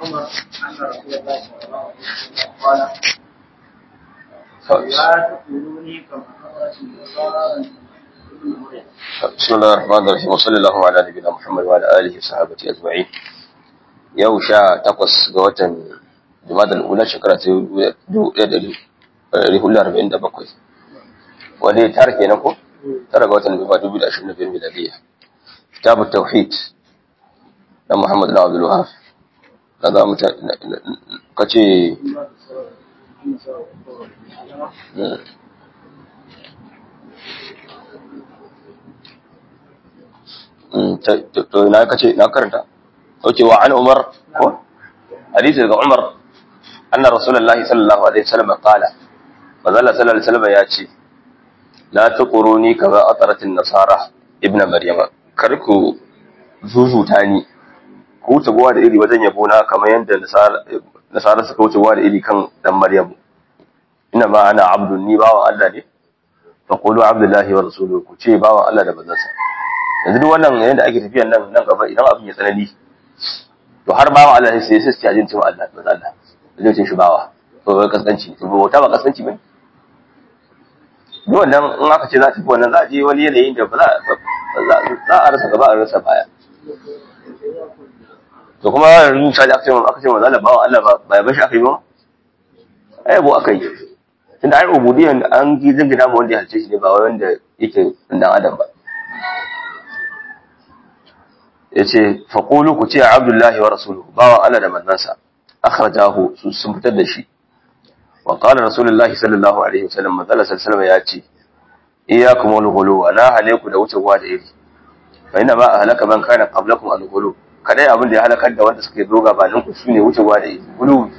عمر أن رسول الله صلى الله عليه وسلم قال لا تقولوني كما قالت النصارى ابن مريم بسم الله الرحمن الرحيم وصلى الله على نبينا محمد وعلى اله وصحبه اجمعين yau sha takwas ga watan jumadal ula shekara ta dubu ɗaya da ɗari hudu arba'in da bakwai wanda ya tara kenan ko tara ga watan nufa dubu da ashirin da biyar miladiyya kitabu tauhid na muhammad na abdul wahab na za mu ta ka ce to na kace na karanta oke wa an umar ko hadisi daga umar anna rasulullahi sallallahu alaihi wasallam qala manzala sallallahu alaihi wasallam ya ce la tuquruni kama atarat an-nasara ibnu maryama kar ku zuzuta ni ku wuce gowa da iri wajen yabo na kamar yadda nasara suka wuce gowa da iri kan dan maryamu ina ma ana abdun ni bawan Allah ne fa qulu abdullahi wa rasuluhu ku ce bawan Allah da bazansa yanzu duk wannan yadda ake tafiyan nan nan gaba idan abin ya tsanani to har bawa Allah sai sai sai ajin cewa Allah ba Allah zai ce shi bawa to ba kaskanci to ba wata ba kaskanci bane duk wannan in aka ce za ta fi wannan za a je wani yanayin da ba za za a rasa gaba a rasa baya to kuma yanzu sai aka ce aka ce manzo Allah bawa Allah ba ba bashi aka yi ba ai bo aka yi tunda ai ubudiyan an gi dingina ma wanda ya halce shi ne ba wanda yake dan adam ba yace faqulu ku ce abdullahi wa rasuluhu bawan Allah da manzansa akhrajahu sun fitar da shi wa qala rasulullahi sallallahu alaihi wasallam manzala sallallahu ya ce iyyakum wal ghulu wa la haleku da wuce da iri fa inna ma ahlaka man kana qablakum al ghulu kadai abin da ya halakar da wanda suke zo gabanin ku shine wuce da iri ghulu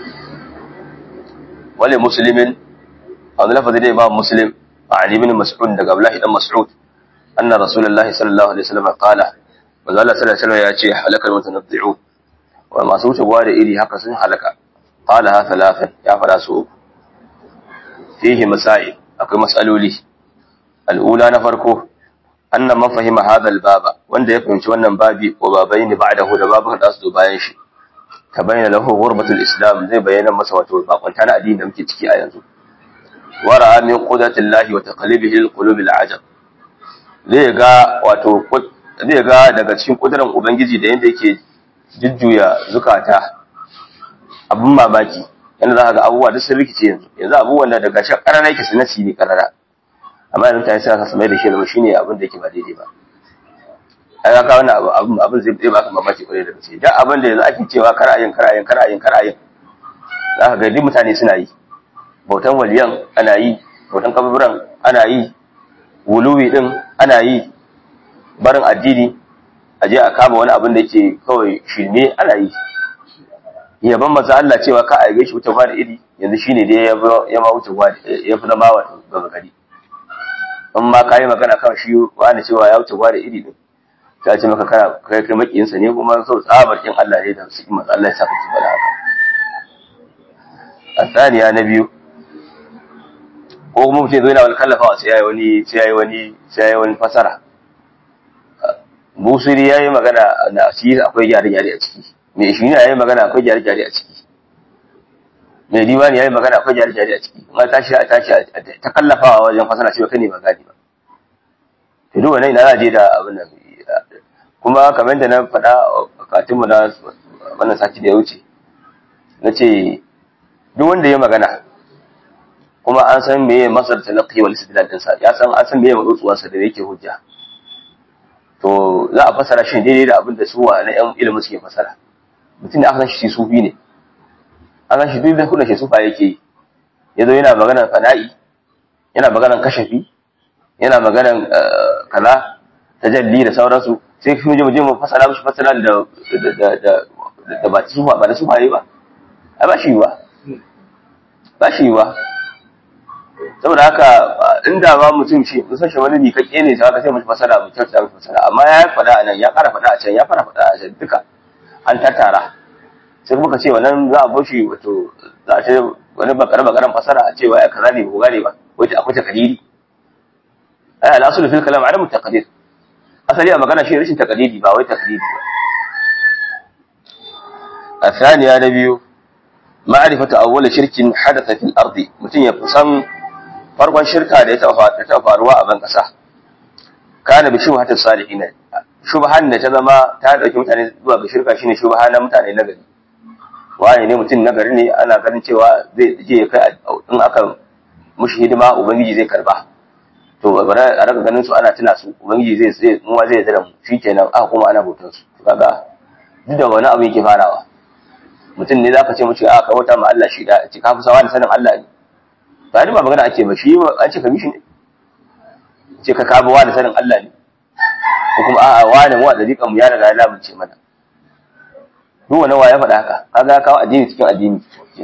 wale muslimin a wani lafazi da imam muslim a ali bin mas'ud daga abdullahi dan mas'ud anna rasulullahi sallallahu alaihi wasallam qala manzo Allah sallallahu alaihi ya ce halakal mutanaddi'u wa masu wuce gwa da iri haka sun halaka qala ha thalathan ya fara su uku fihi masail akwai mas'aloli al'ula na farko anna man fahima hadha al-baba wanda ya fahimci wannan babi wa babaini ba'dahu da babu da su bayan shi tabayyana lahu ghurbatul islam zai bayyana masa wato bakunta na addini da muke ciki a yanzu wa ra'a min qudratillahi wa taqlibihi al-qulub al-ajab zai ga wato zai ga daga cikin kudurin Ubangiji da yadda yake jujjuya zukata abin mamaki yadda za ka ga abubuwa duk sun rikice yanzu yanzu abubuwan da daga shi ƙarara yake su nasi ne ƙarara amma yanzu mutane suna samai da shi zama shine abin da yake ba daidai ba ai ka wannan abin abin zai zai baka mamaki kwarai da gaske duk abin da yanzu ake cewa kar ayin kar ayin kar ayin kar ayin za ka ga duk mutane suna yi bautan waliyan ana yi bautan kaburburan ana yi wuluwi din ana yi barin addini a je a kama wani abin da yake kawai shirme ana yi yaban maza Allah cewa ka a shi wuce da iri yanzu shine dai ya ma wuce ya fi zama wato gaba gari in ma ka yi magana kan shi wani cewa ya wuce da iri din ta ce maka kana kai kai makiyinsa ne kuma sau tsabar kin Allah ne da su maza Allah ya saka ci bada haka a tsaniya na biyu ko kuma mutum zai yana wani kallafawa sai ya yi wani sai ya yi wani sai ya yi wani fasara busiri ya yi magana na shi akwai gyare-gyare a ciki mai shi ya yi magana akwai gyare-gyare a ciki mai diwani ya yi magana akwai gyare-gyare a ciki amma tashi a tashi ta kallafawa wajen fasana cewa kai ne ba gani ba to duk wannan ina za je da abin nan kuma kamar da na faɗa a katinmu na wannan sati da ya wuce na ce duk wanda ya magana kuma an san meye masar talaqi wal istidlal ɗinsa ya san an san meye matsutsuwarsa da yake hujja to za a fasara shi daidai da abin da su wa na yan ilimin suke fasara mutum da aka san shi sufi ne an san shi duk da kudin shi sufa yake yi yazo yana maganar fana'i yana maganar kashafi yana maganar kaza tajalli da sauransu sai kuma je mu je mu fasara mishi fasara da da da da ba sufa ba da sufa yi ba ai ba shi ba ba shi ba saboda haka inda ba mutum shi mun san shi wani mikakke ne sai aka sai mashi fasara mu kyauta mashi fasara amma ya faɗa a nan ya fara faɗa a can ya fara faɗa a can duka an tattara sai kuma ka ce wannan za a bashi wato za a ce wani bakare bakaren fasara a ce wai kaza ne ko gane ba wai ta akwai takadiri ai al-aslu fil kalam adamu taqdir asali a magana shi rashin takadiri ba wai takdiri ba الثانية نبي معرفة أول شرك حدث في الأرض متين يفسن farkon shirka da ya taɓa faruwa a ban ƙasa kana bi shubhatin salihin shubhan da ta zama ta dauki mutane zuwa ga shirka shine shubha na mutane na gari wani ne mutum na gari ne ana ganin cewa zai je ya kai in aka mushi hidima ubangiji zai karba to bari a raka ganin su ana tuna su ubangiji zai zai mu ma zai zira mu shikenan aka kuma ana bautar su kaga duk da wani abu yake farawa mutum ne zaka ce mushi a ka wata ma Allah shi da ci ka fi sawa da sanin Allah ne ba ba magana ake ba shi an ce ka mishi ne ce ka kaba wa da sanin Allah ne ko kuma a'a wani mu a dariƙan mu ya riga ya lamunce mana duk wani wa ya faɗa haka kaga kawo addini cikin addini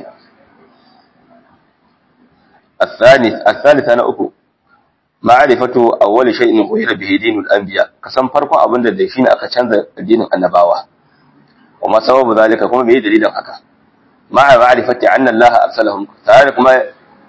الثالث الثالث أنا أكو معرفة أول شيء غير به دين الأنبياء كسم فرق أبن الدشين أكا canza دين النباوة وما سبب ذلك كما به دليل أكا مع معرفة أن الله أرسلهم تعالى كما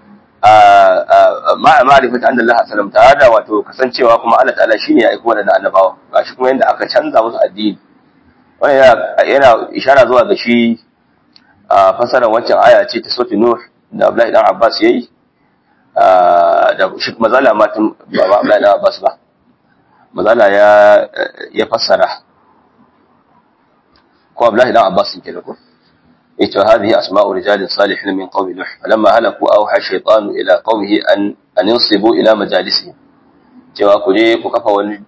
مع معرفة أن الله أرسلهم تعالى wato kasancewa kuma Allah ta'ala shine ya aiko da annabawa gashi kuma yanda aka canza musu addini wannan yana ishara zuwa ga shi fasarar wancan aya ce ta sautin Nuh da Abdullahi dan Abbas yayi da shi mazala matan baba Abdullahi dan Abbas ba mazala ya ya fassara ko Abdullahi dan Abbas ke da ko yace hadhihi asma'u rijalin salihin min qaumi Nuh falamma halaku awha shaytanu ila qaumihi an an yansibu ila majalisihim cewa ku je ku kafa wani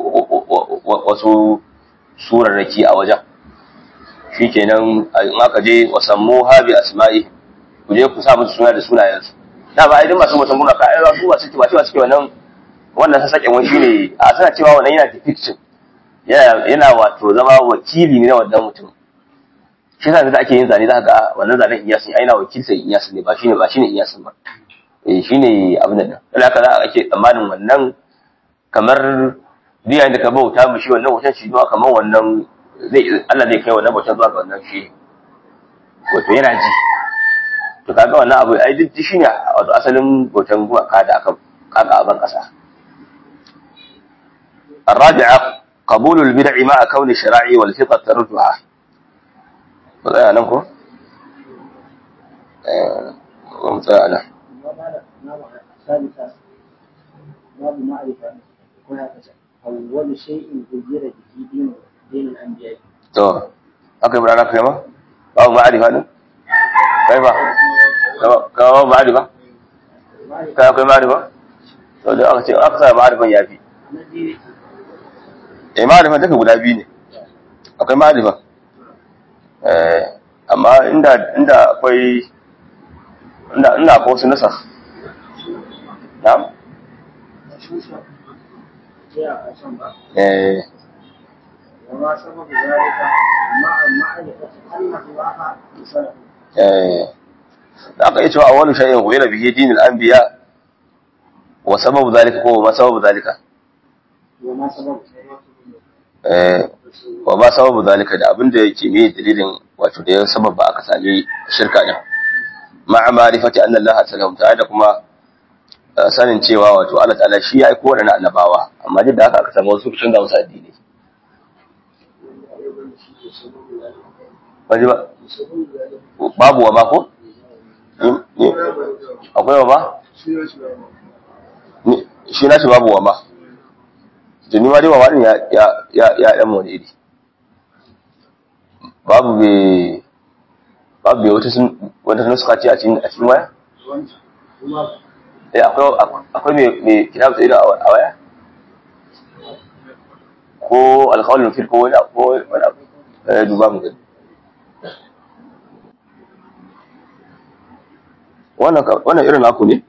wasu surarraki a wajen shikenan in aka je wasammu habi asma'i ku je ku sa musu suna da sunayensu da ba idan masu mutum guna ka ai su wasu cewa cewa suke wannan wannan sassaƙen wani shine a suna cewa wannan yana depiction yana yana wato zama wakili ne na wannan mutum shi yasa da ake yin zane za ga wannan zanen iyasin ai na wakilsa iyasin ne ba shine ba shine iyasin ba eh shine abin nan dan haka za a ake tsammanin wannan kamar biya da ka bauta mu shi wannan wutan shi zuwa kamar wannan zai Allah zai kai wannan bautan zuwa ga wannan shi wato yana ji to kaga wannan abu ai duk shine wato asalin bautan gumaka da aka kaga a ban kasa الرابعة قبول البدع مع كون الشرائع والفطر تردها فضايا نمكو ومتاع له الثالثة باب معرفة أول شيء غير به دين دين الأنبياء to aka yi burana kai ma babu ma'arifa ne kai ba ka babu ma'arifa kai akwai ma'arifa to da aka ce aka sa ma'arifan ya fi الذي eh ma'arifan duka guda biyu ne akwai ma'arifa eh amma inda inda akwai inda inda akwai wasu nasa na'am جاء أسمع eh وما سبب ذلك مع معرفة أن الله أرسله eh da aka yi cewa awwalu shay'in ghayra bihi dinul anbiya wa sababu zalika ko ma sababu zalika وما سبب eh wa ba sababu zalika da abin da yake ne dalilin wato da ya sababa aka sami shirka din ma'a ma'rifati anna Allah sallallahu ta'ala da kuma eh, sanin cewa wato Allah ta'ala shi ya aiko da annabawa amma duk da haka aka samu wasu sun ga wasu addini Baji ba babu wa ma ko Ni- ni- akwai wa ma Ni- shi na shi babu wa ma tuni ma dai wa ma din ya ya ya ya dan wani iri babu be babu be wata sun wata nuska ce a cikin a cikin waya eh akwai akwai me me kitabu sai da a waya ko alqawl fil ko wani ko wani abu eh duba mu gani wannan ka- wannan irin naku ne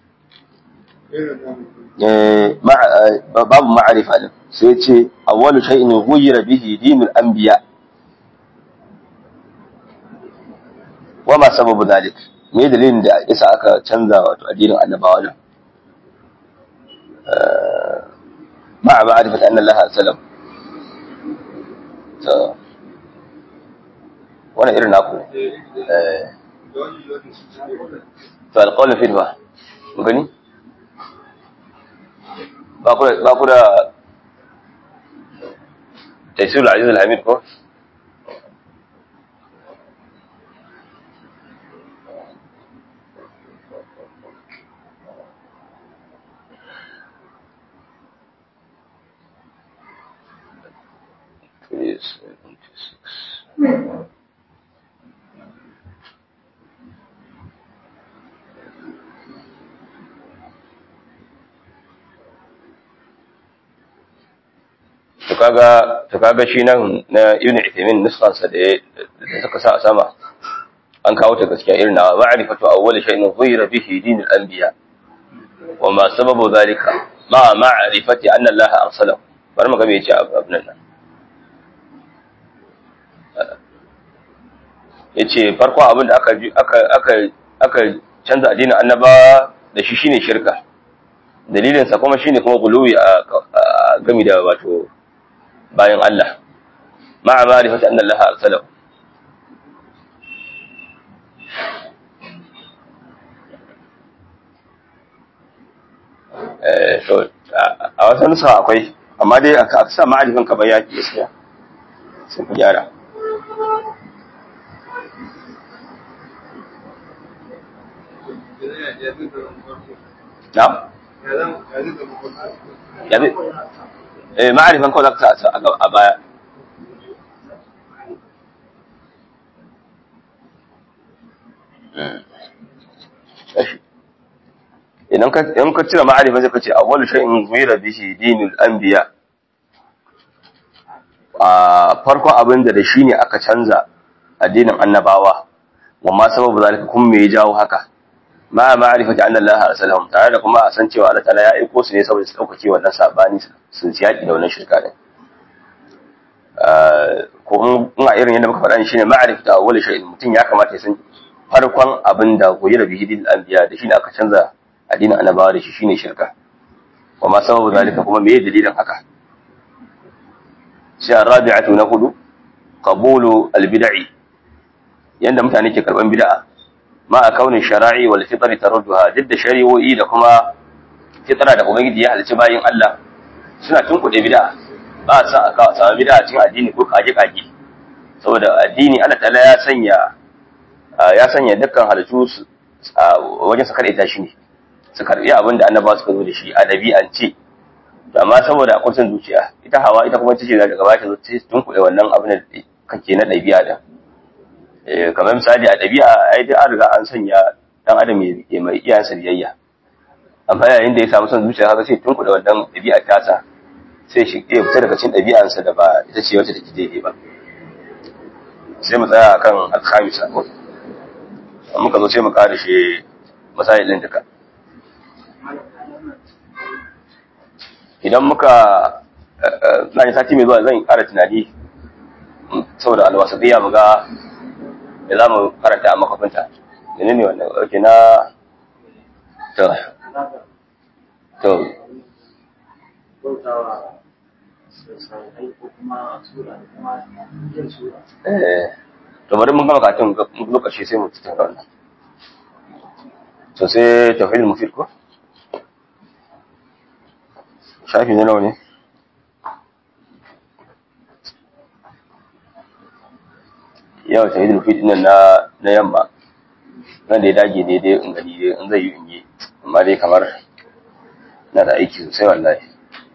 eh ma- eh, babu ma'arifa din sai ce awwalu shay'in ghuyira bihi dinul anbiya wa ma sababu dhalik me dalilin da yasa aka canza wato addinin annabawa din eh ma'a ma'rifati anna Allah sallam to wannan irin naku ne eh to alqawl fi ba mun gani ba ku da ba ku da taysirul aziz al-hamid ko to kaga to kaga shi nan na Ibn Uthaymeen nuskansa da da suka sa a sama an kawo ta gaskiya irin na ma'rifatu awwal shay'in ghayra bihi dinul anbiya wa ma sababu dhalika ma ma'rifati anna Allah arsalahu bari mu ga me yace abin nan yace farko abin da aka aka aka aka canza addinin annabawa da shi shine shirka dalilin sa kuma shine kuma guluwi a gami da wato bayan Allah ma'a ma'rifati anna Allah arsalahu eh to a wasan nusa akwai amma dai aka sa ma'arifin ka bai yaki gaskiya sai ku gyara na yabi eh ma'arifin kawai zaka sa a baya idan ka idan ka cire ma'arifa zai kace awwalu shay'in ghayra bihi dinul anbiya a farko abin da da shi ne aka canza addinin annabawa wa ma sababu zalika kun me ya jawo haka ma ma'rifati anna Allah arsalahum tare da kuma a san cewa Allah ta'ala ya aiko su ne saboda su daukake wannan sabani sun siyaki da wannan shirka din ko in a irin yadda muka faɗa shine ma'rifatu awwal shay'in mutum ya kamata ya san farkon abin da goyi da bihi dinul anbiya da shi ne aka canza addinin annabawa da shi shine shirka wa ma sababu zalika kuma me dalilin haka sai arabi'atu na hudu qabulu albid'i yanda mutane ke karban bid'a ma a kaunin shara'i wal fitri tarudduha duk da shari'o'i da kuma fitra da ubangiji ya halicci bayin Allah suna tunkuɗe bid'a ba sa aka samu bid'a cikin addini ko kaje kaje saboda addini Allah ta'ala ya sanya ya sanya dukkan halittu wajen su karɓe shi ne su karɓi abin da annabawa suka zo da shi a ɗabi'ance to amma saboda kursin zuciya ita hawa ita kuma tace daga baya ta zo ta tunkuɗe wannan abin da kake na ɗabi'a da eh kamar misali a ɗabi'a ai dai an riga an sanya dan adam ya mai iyayensa biyayya amma yayin da ya samu son zuciya haka sai tunkuɗe wannan ɗabi'a tasa sai shi ya fita daga cikin ɗabi'ansa da ba ita ce wacce take daidai ba sai mu tsaya akan alkhamisa ko muka zo sai mu ƙara shi masailin duka idan muka na sati mai zuwa zan ƙara tunani saboda alwasaɗiya mu ga da za mu karanta a makafinta da ne wannan ɗauke na to to to bari mun gama katin lokaci sai mu tattauna wannan to sai tauhidul mufid ko shafi na nawa ne yau ta hidin fit nan na yamma nan da ya dage daidai in gani dai in zai yi in yi amma dai kamar na da aiki sosai wallahi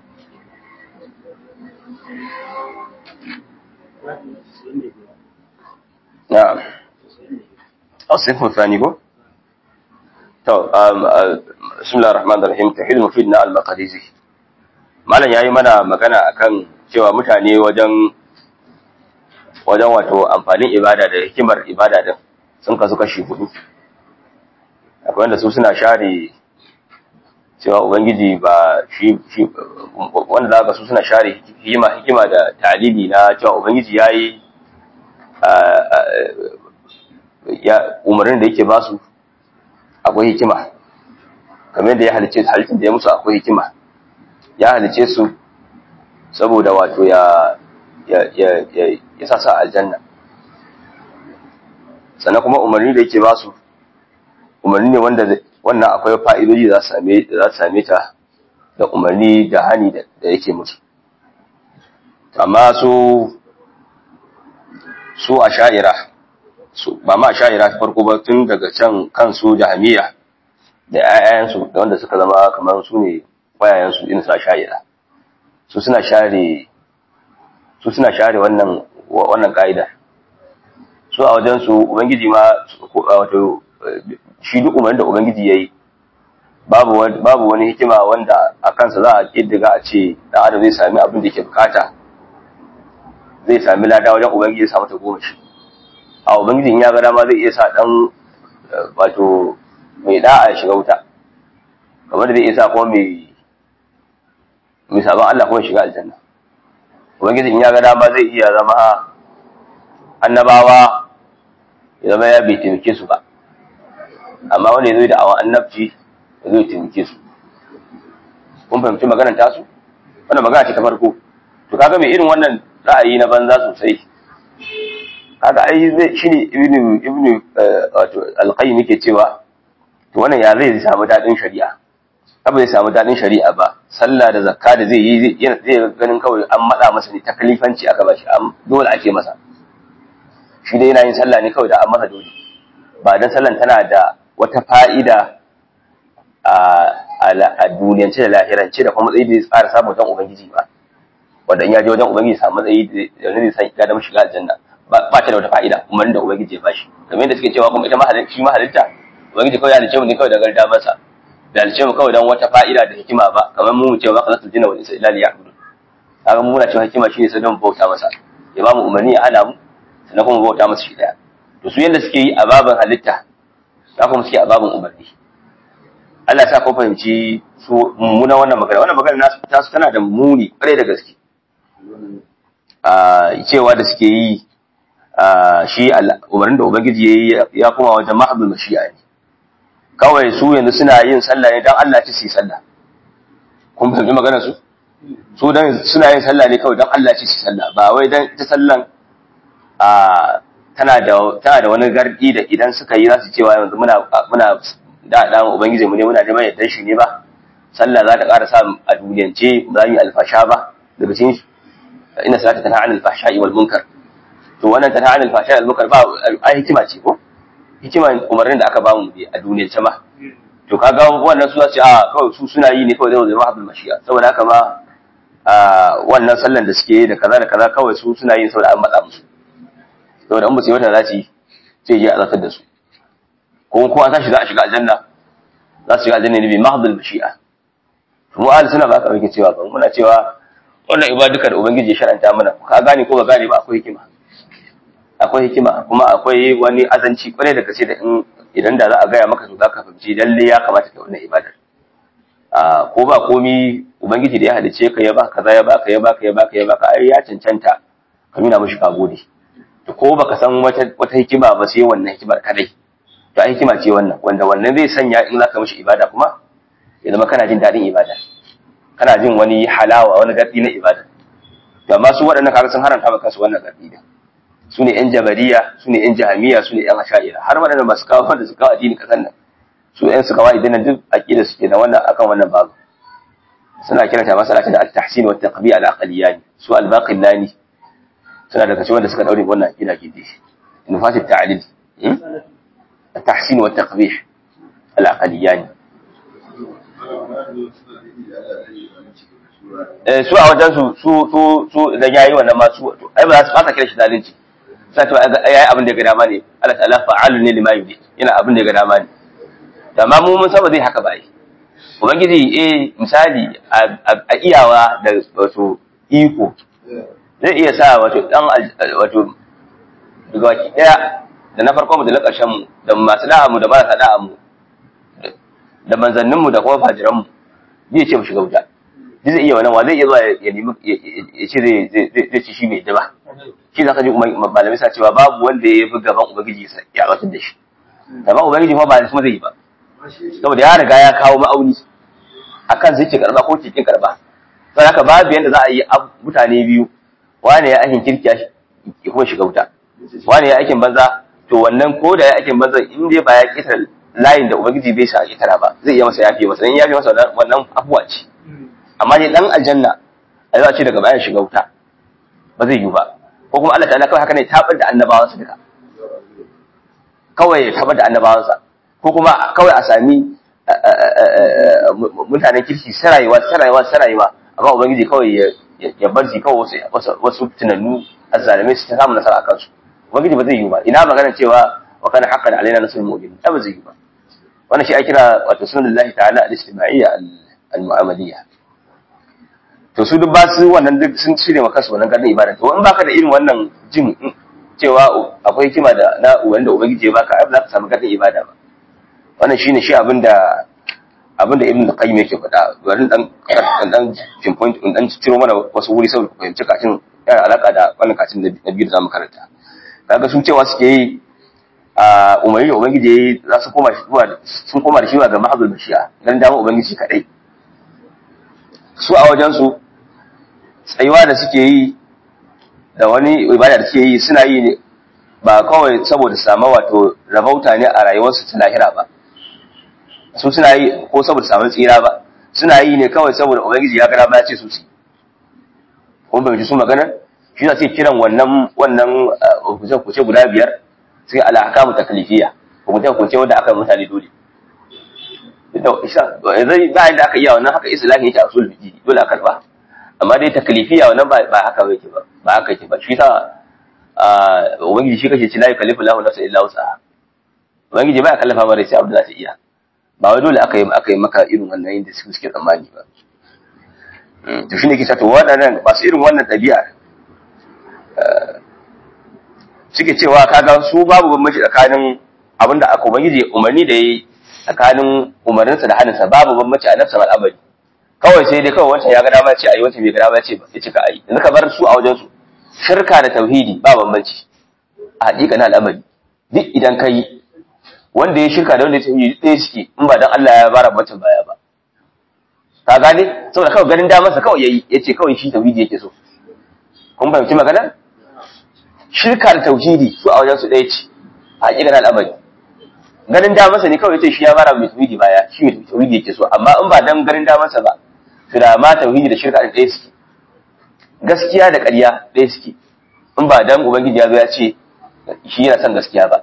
na'am asifin fani ko to bismillahir rahmanir rahim tauhid mufid na al-maqdisi malam yayi mana magana akan cewa mutane wajen wajen wato amfanin ibada da hikimar ibada din sun kasu kashi hudu akwai wanda su suna share cewa ubangiji ba shi shi wanda zaka su suna share hikima hikima da talili na cewa ubangiji yayi ya umarnin da yake basu akwai hikima kamar da ya halice halittar da ya musu akwai hikima ya halice su saboda wato ya ya ya sa sa aljanna sannan kuma umarni da yake ba su umarni ne wanda wannan akwai fa'idoji za su same za su same ta da umarni da hani da yake musu amma su su a sha'ira su ba ma a sha'ira farko ba tun daga can kansu jahamiya da 'ya'yansu da wanda suka zama kamar su ne wayayensu irin su a sha'ira su suna share su suna share wannan wannan ka'ida su a wajen su ubangiji ma wato shi duk umarnin da ubangiji yayi babu babu wani hikima wanda a kansa za a kiddiga a ce dan adam zai sami abin da yake bukata zai sami lada wajen ubangiji ya samu ta goma shi a ubangijin ya ga dama zai iya sa dan wato mai da'a ya shiga wuta kamar da zai iya sa kuma mai mai sabon Allah kuma shiga aljanna ubangijin ya ga dama zai iya zama annabawa ya zama ya bai taimake su ba amma wanda ya zo da awon annabci ya zo ya taimake su kun fahimci maganar tasu wannan magana ce ta farko to kaga mai irin wannan ra'ayi na banza sosai kaga ai zai shine ibnu ibnu wato alqayyim yake cewa to wannan ya zai samu dadin shari'a ba zai samu dadin shari'a ba sallah da zakka da zai yi zai ganin kawai an mada masa ne taklifanci aka bashi dole ake masa shi dai yana yin sallah ne kawai da an masa dole ba dan sallan tana da wata fa'ida a duniyance da lahirance da kuma matsayi da tsara samun wajen ubangiji ba wanda in ya je wajen ubangiji samu matsayi da zai san ya dama shiga aljanna ba ta da wata fa'ida umarnin da ubangiji ya bashi kamar yadda suke cewa kuma ita mahalicci shi mahalitta ubangiji kawai ya halice mu ne kawai da garda masa da halice mu kawai dan wata fa'ida da hikima ba kamar mu mu ce wa khalaqtul jinna wal insa illa liya'budun kaga mu muna cewa hikima shine sai don bauta masa ya ba mu umarni ya hana mu sannan kuma bauta masa shi daya to su yanda suke yi a babin halitta za kuma suke a babin umarni Allah sa kun fahimci su mummuna wannan magana wannan magana nasu ta su tana da muni kwarai da gaske a cewa da suke yi shi umarnin da ubangiji ya yi ya kuma wajen mahabbul mashi'a ne kawai su yanzu suna yin sallah ne dan Allah ci su yi sallah kun fahimci magana su su dan suna yin sallah ne kawai dan Allah ci su yi sallah ba wai dan ita sallan a tana da tana da wani gardi da idan suka yi za su cewa yanzu muna muna da da ubangiji mu ne muna neman yaddan shi ne ba sallah za ta ƙara sa a duniyance ba yi alfasha ba daga cikin ina salata tana anil fahsha'i wal munkar to wannan tana anil fahsha'i wal munkar ba ai hikima ce ko hikima umarnin da aka ba mu a duniyance ma to kaga wannan su ce a kawai su suna yi ne kawai zai zama abul mashiya saboda haka ma wannan sallan da suke yi da kaza da kaza kawai su suna yin saboda an matsa musu saboda in ba su yi wata za su yi sai je a zartar da su ko ko an tashi za a shiga aljanna za su shiga aljanna ne bi mahdul mashi'a to mu ahli suna ba ka rike cewa ba muna cewa wannan ibaduka da ubangiji ya sharanta mana ka gane ko ba gane ba akwai hikima akwai hikima kuma akwai wani azanci kwarai da gaske da in idan da za a gaya maka to za ka fahimci lalle ya kamata ka wannan ibadar a ko ba komi ubangiji da ya halice ka ya baka kaza ya baka ya baka ya baka ya baka ai ya cancanta ka nuna mishi ka gode to ko baka san wata wata hikima ba sai wannan hikimar kadai to ai hikima ce wannan wanda wannan zai sanya in zaka mishi ibada kuma ya zama kana jin daɗin ibada kana jin wani halawa wani gardi na ibada to amma su waɗannan kaga sun haranta maka su wannan gardi da su ne yan jabariya su ne yan jahamiya su ne yan asha'ira har waɗanda masu kawo wanda su kawo addini kasan nan su yan su kawo idan duk aqida su kenan wannan akan wannan babu suna kiranta masala ta da at-tahsin wa at-taqbi' al-aqliyani su al-baqillani suna daga cikin wanda suka daure wannan aqida ke dashi nufasit ta'lil at-tahsin wa at-taqbih al-aqliyani eh su a wajen su su su su idan yayi wannan ma su ai ba za su fasa kira shi zalunci sai to yayi abin da ya ga dama ne Allah ta'ala fa'alu ne lima yudi yana abin da ya ga dama ne amma mu mun saba zai haka ba yi ubangiji eh misali a iyawa da wato iko zai iya sa wato dan wato daga baki daya da na farko mu da na ƙarshen mu da masu da'a mu da marasa da'a mu da manzannin mu da kuma fajiran mu zai ce mu shiga wuta zai iya wannan wa zai iya zuwa ya nemi ya ce zai ci shi mai daba shi zaka ji malamai sa cewa babu wanda ya fi gaban ubangiji ya batar da shi gaban ubangiji kuma ba kuma zai yi ba saboda ya riga ya kawo ma'auni akan zai ce karba ko cikin karba don haka babu yanda za a yi mutane biyu wane ya aikin kirki ya kuma shiga wuta wane ya aikin banza to wannan ko da ya aikin banza in dai ba ya kitar layin da ubangiji bai sa a kitara ba zai iya masa yafe masa dan yafe masa wannan afuwa ce amma dai dan aljanna a za a ce daga bayan shiga wuta ba zai yi ba ko kuma Allah ta'ala kawai haka ne tabar da annabawansa duka kawai ya tabar da annabawansa ko kuma kawai a sami mutanen kirki sarayewa sarayewa sarayewa amma ubangiji kawai ya bar shi kawai wasu wasu tunannu azzalimai su ta samu nasara a kansu ubangiji ba zai yi ba ina magana cewa wa kana haqqan alaina nasrul mu'minin ba zai yi ba wannan shi ake kira wato sunnatullahi ta'ala al-ijtima'iyya al-mu'amaliyya to su duk ba su wannan duk sun cire maka su wannan gadin ibada to in baka da irin wannan jin cewa akwai hikima da na wanda ubangiji ya baka ai ba za ka samu gadin ibada ba wannan shine shi abinda abinda ibn qayyim yake faɗa bari dan dan pinpoint in dan ciro mana wasu wuri saboda ku fahimci kacin yana alaka da wannan kacin na biyu da zamu karanta kaga sun cewa suke yi a umarni da ubangiji yayi za su koma shi zuwa sun koma da shi ga mahadul bashiya dan dama ubangiji kadai su a wajen su tsayuwa da suke yi da wani ibada da suke yi suna yi ne ba kawai saboda samu wato rabauta ne a rayuwarsu ta lahira ba su suna yi ko saboda samun tsira ba suna yi ne kawai saboda ubangiji ya gara ba ya ce su ci kuma bai su magana shi za su kiran wannan wannan hukunce guda biyar sai al'akamu taklifiya hukunce hukunce wanda aka mutane dole yanzu ba yadda aka iya wannan haka islahi yake a usul fiqi dole a karba amma dai taklifiya wannan ba haka yake ba ba haka yake ba shi sa ubangiji shi kake ci la yukallifu lahu nafsan illa wus'aha ubangiji ba ya kallafa mara sai abin da za ta iya ba wai dole aka yi aka yi maka irin wannan yin da suke suke tsammani ba to shine ke to waɗannan masu irin wannan ɗabi'a suke cewa kaga su babu bambanci tsakanin abinda aka ubangiji umarni da yi tsakanin umarninsa da hannunsa babu bambanci a nafsa al'amari kawai sai dai kawai wancan ya ga dama ce ayi wancan bai ga dama ce ya cika ayi yanzu ka bar su a wajen su shirka da tauhidi ba bambanci a haƙiƙanin al'amari duk idan ka yi wanda ya shirka da wanda ya tauhidi ɗaya suke in ba dan Allah ya bara mutum baya ba ka gane saboda kawai ganin damarsa kawai yayi yace kawai shi tauhidi yake so kun fahimci magana shirka da tauhidi su a wajen su ɗaya ce a haƙiƙanin al'amari ganin damarsa ne kawai yace shi ya bara mai tauhidi baya shi mai tauhidi yake so amma in ba dan ganin damarsa ba to da ma tauhidi da shirka ɗaya suke gaskiya da ƙarya ɗaya suke in ba dan ubangiji ya zo ya ce shi yana son gaskiya ba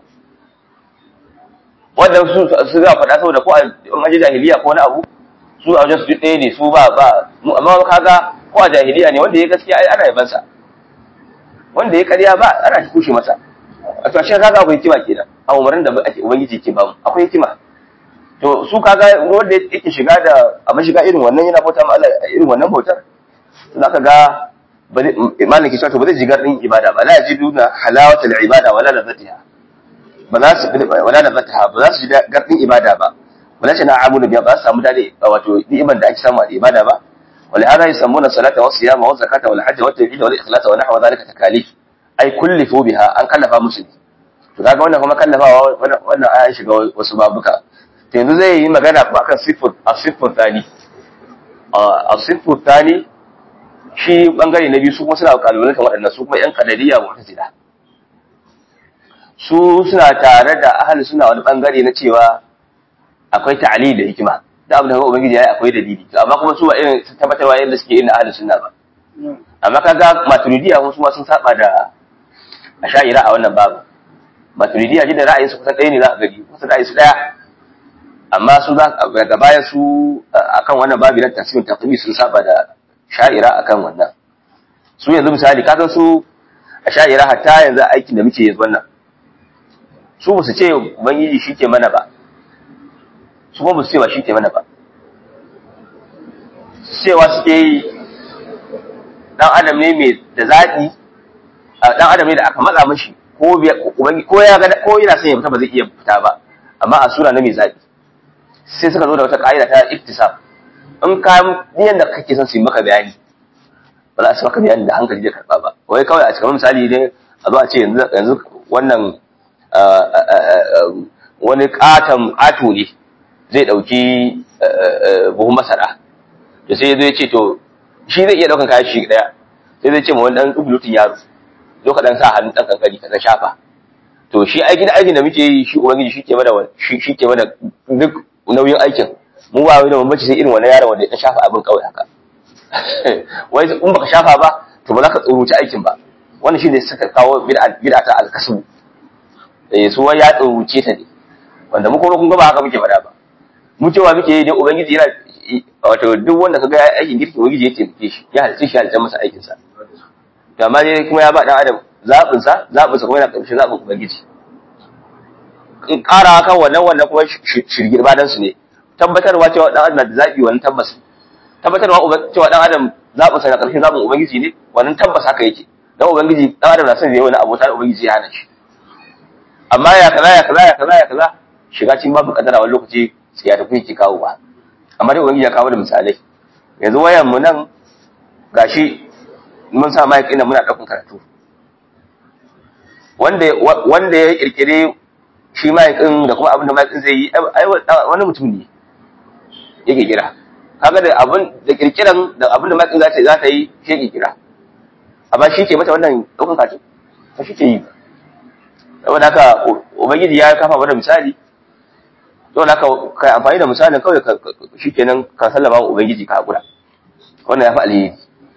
wanda su su za faɗa saboda ko in aji jahiliya ko wani abu su a wajen su duk ɗaya ne su ba ba amma kaga ko a jahiliya ne wanda ya gaskiya ai ana yaban sa wanda ya ƙarya ba ana kushe masa a to shin kaga akwai hikima kenan a umarin da ake ubangiji ke ba mu akwai hikima to su kaga wanda yake shiga da a mashiga irin wannan yana bauta ma Allah irin wannan bautar to zaka ga malam ke cewa to ba zai ji gardin ibada ba la yajiduna halawatul ibada wala ladatiha ba za su wala ladatiha ba za su ji gardin ibada ba wala shi na abu da biya ba su samu dade wato ni'imar da ake samu a ibada ba wala hada yusammuna salata wa siyama wa zakata wal hajja wa tawhid wal ikhlas wa nahwa dhalika takalif ai kullifu biha an kallafa musu ne to kaga wannan kuma kallafawa wannan ayan shiga wasu babuka to yanzu zai yi magana kuma akan sifur as-sifur thani as-sifur thani shi bangare na biyu su kuma suna kalubalantar waɗannan su kuma yan kadariya mu'tazila su suna tare da ahli suna wani bangare na cewa akwai ta'ali da hikima da abin da kuma ubangiji yayi akwai dalili to amma kuma su ba irin tabbatarwa yadda suke irin ahli sunna ba amma kaga maturidiya kuma su ma sun saba da asha'ira a wannan babu maturidiya ji da ra'ayin su kusan ɗaya ne za ka gani kusan ra'ayin su ɗaya amma su za daga baya su akan wannan babu na tafsirin taqwi sun saba da sha'ira akan wannan su yanzu misali ka san su asha'ira hatta yanzu aikin da muke yanzu wannan su ba su ce ubangiji shi ke mana ba su kuma su ce ba shi ke mana ba cewa suke yi dan adam ne mai da zaɓi dan adam ne da aka matsa mashi ko ko ya ga ko yana son ya fita ba zai iya fita ba amma a sura na mai zaɓi sai suka zo da wata ƙa'ida ta iktisab in ka niyan da kake son su yi maka bayani ba za su maka bayani da hankali da karɓa ba wai kawai a cikin misali ne a zo a ce yanzu wannan wani katon ato ne zai ɗauki buhun masara da sai zai ce to shi zai iya ɗaukan kayan shi ɗaya sai zai ce ma wani ɗan ɗubulutun yaro zo ka ɗan sa hannun ɗan kankani ka ɗan shafa to shi aikin aikin da muke yi shi ubangiji shi ke mana shi ke mana duk nauyin aikin mu ba wai da bambanci sai irin wannan yaron wanda ya shafa abin kawai haka wai in baka shafa ba to ba za ka tsoruci aikin ba wannan shi ne suka kawo bid'a ta alkasbu eh su wai ya tsoruce ta ne wanda mu kuma kun ga ba haka muke faɗa ba mu cewa muke yi ne ubangiji yana wato duk wanda kaga ya aikin girki ubangiji ya taimake shi ya halitta shi halitta masa aikin sa to amma dai kuma ya ba dan adam zabin sa zabin sa kuma yana karshe zabin ubangiji in ƙara kan wannan wannan kuma shirgir badan su ne tabbatarwa cewa dan adam na da zabi wannan tabbas tabbatarwa cewa dan adam zabin sa na karshen zabin ubangiji ne wannan tabbas haka yake dan ubangiji dan adam na son zai wani abota da ubangiji ya hana shi amma ya kaza ya kaza ya kaza ya kaza shiga cikin babu kadara wani lokaci sai ya tafi yake kawo ba amma dai ubangiji ya kawo da misalai yanzu wayan mu nan gashi mun sa mic ina muna daukan karatu wanda wanda ya kirkire shi mic din da kuma abin da mic din zai yi ai wani mutum ne yake kira kaga da abin da kirkiran da abin da mic din za ta za ta yi shi yake kira amma shi ke mata wannan daukan karatu ba shi ke yi saboda haka ubangiji ya kafa mana misali saboda haka kai amfani da misalin kawai shikenan ka sallama wa ubangiji ka hakura wannan ya fi alheri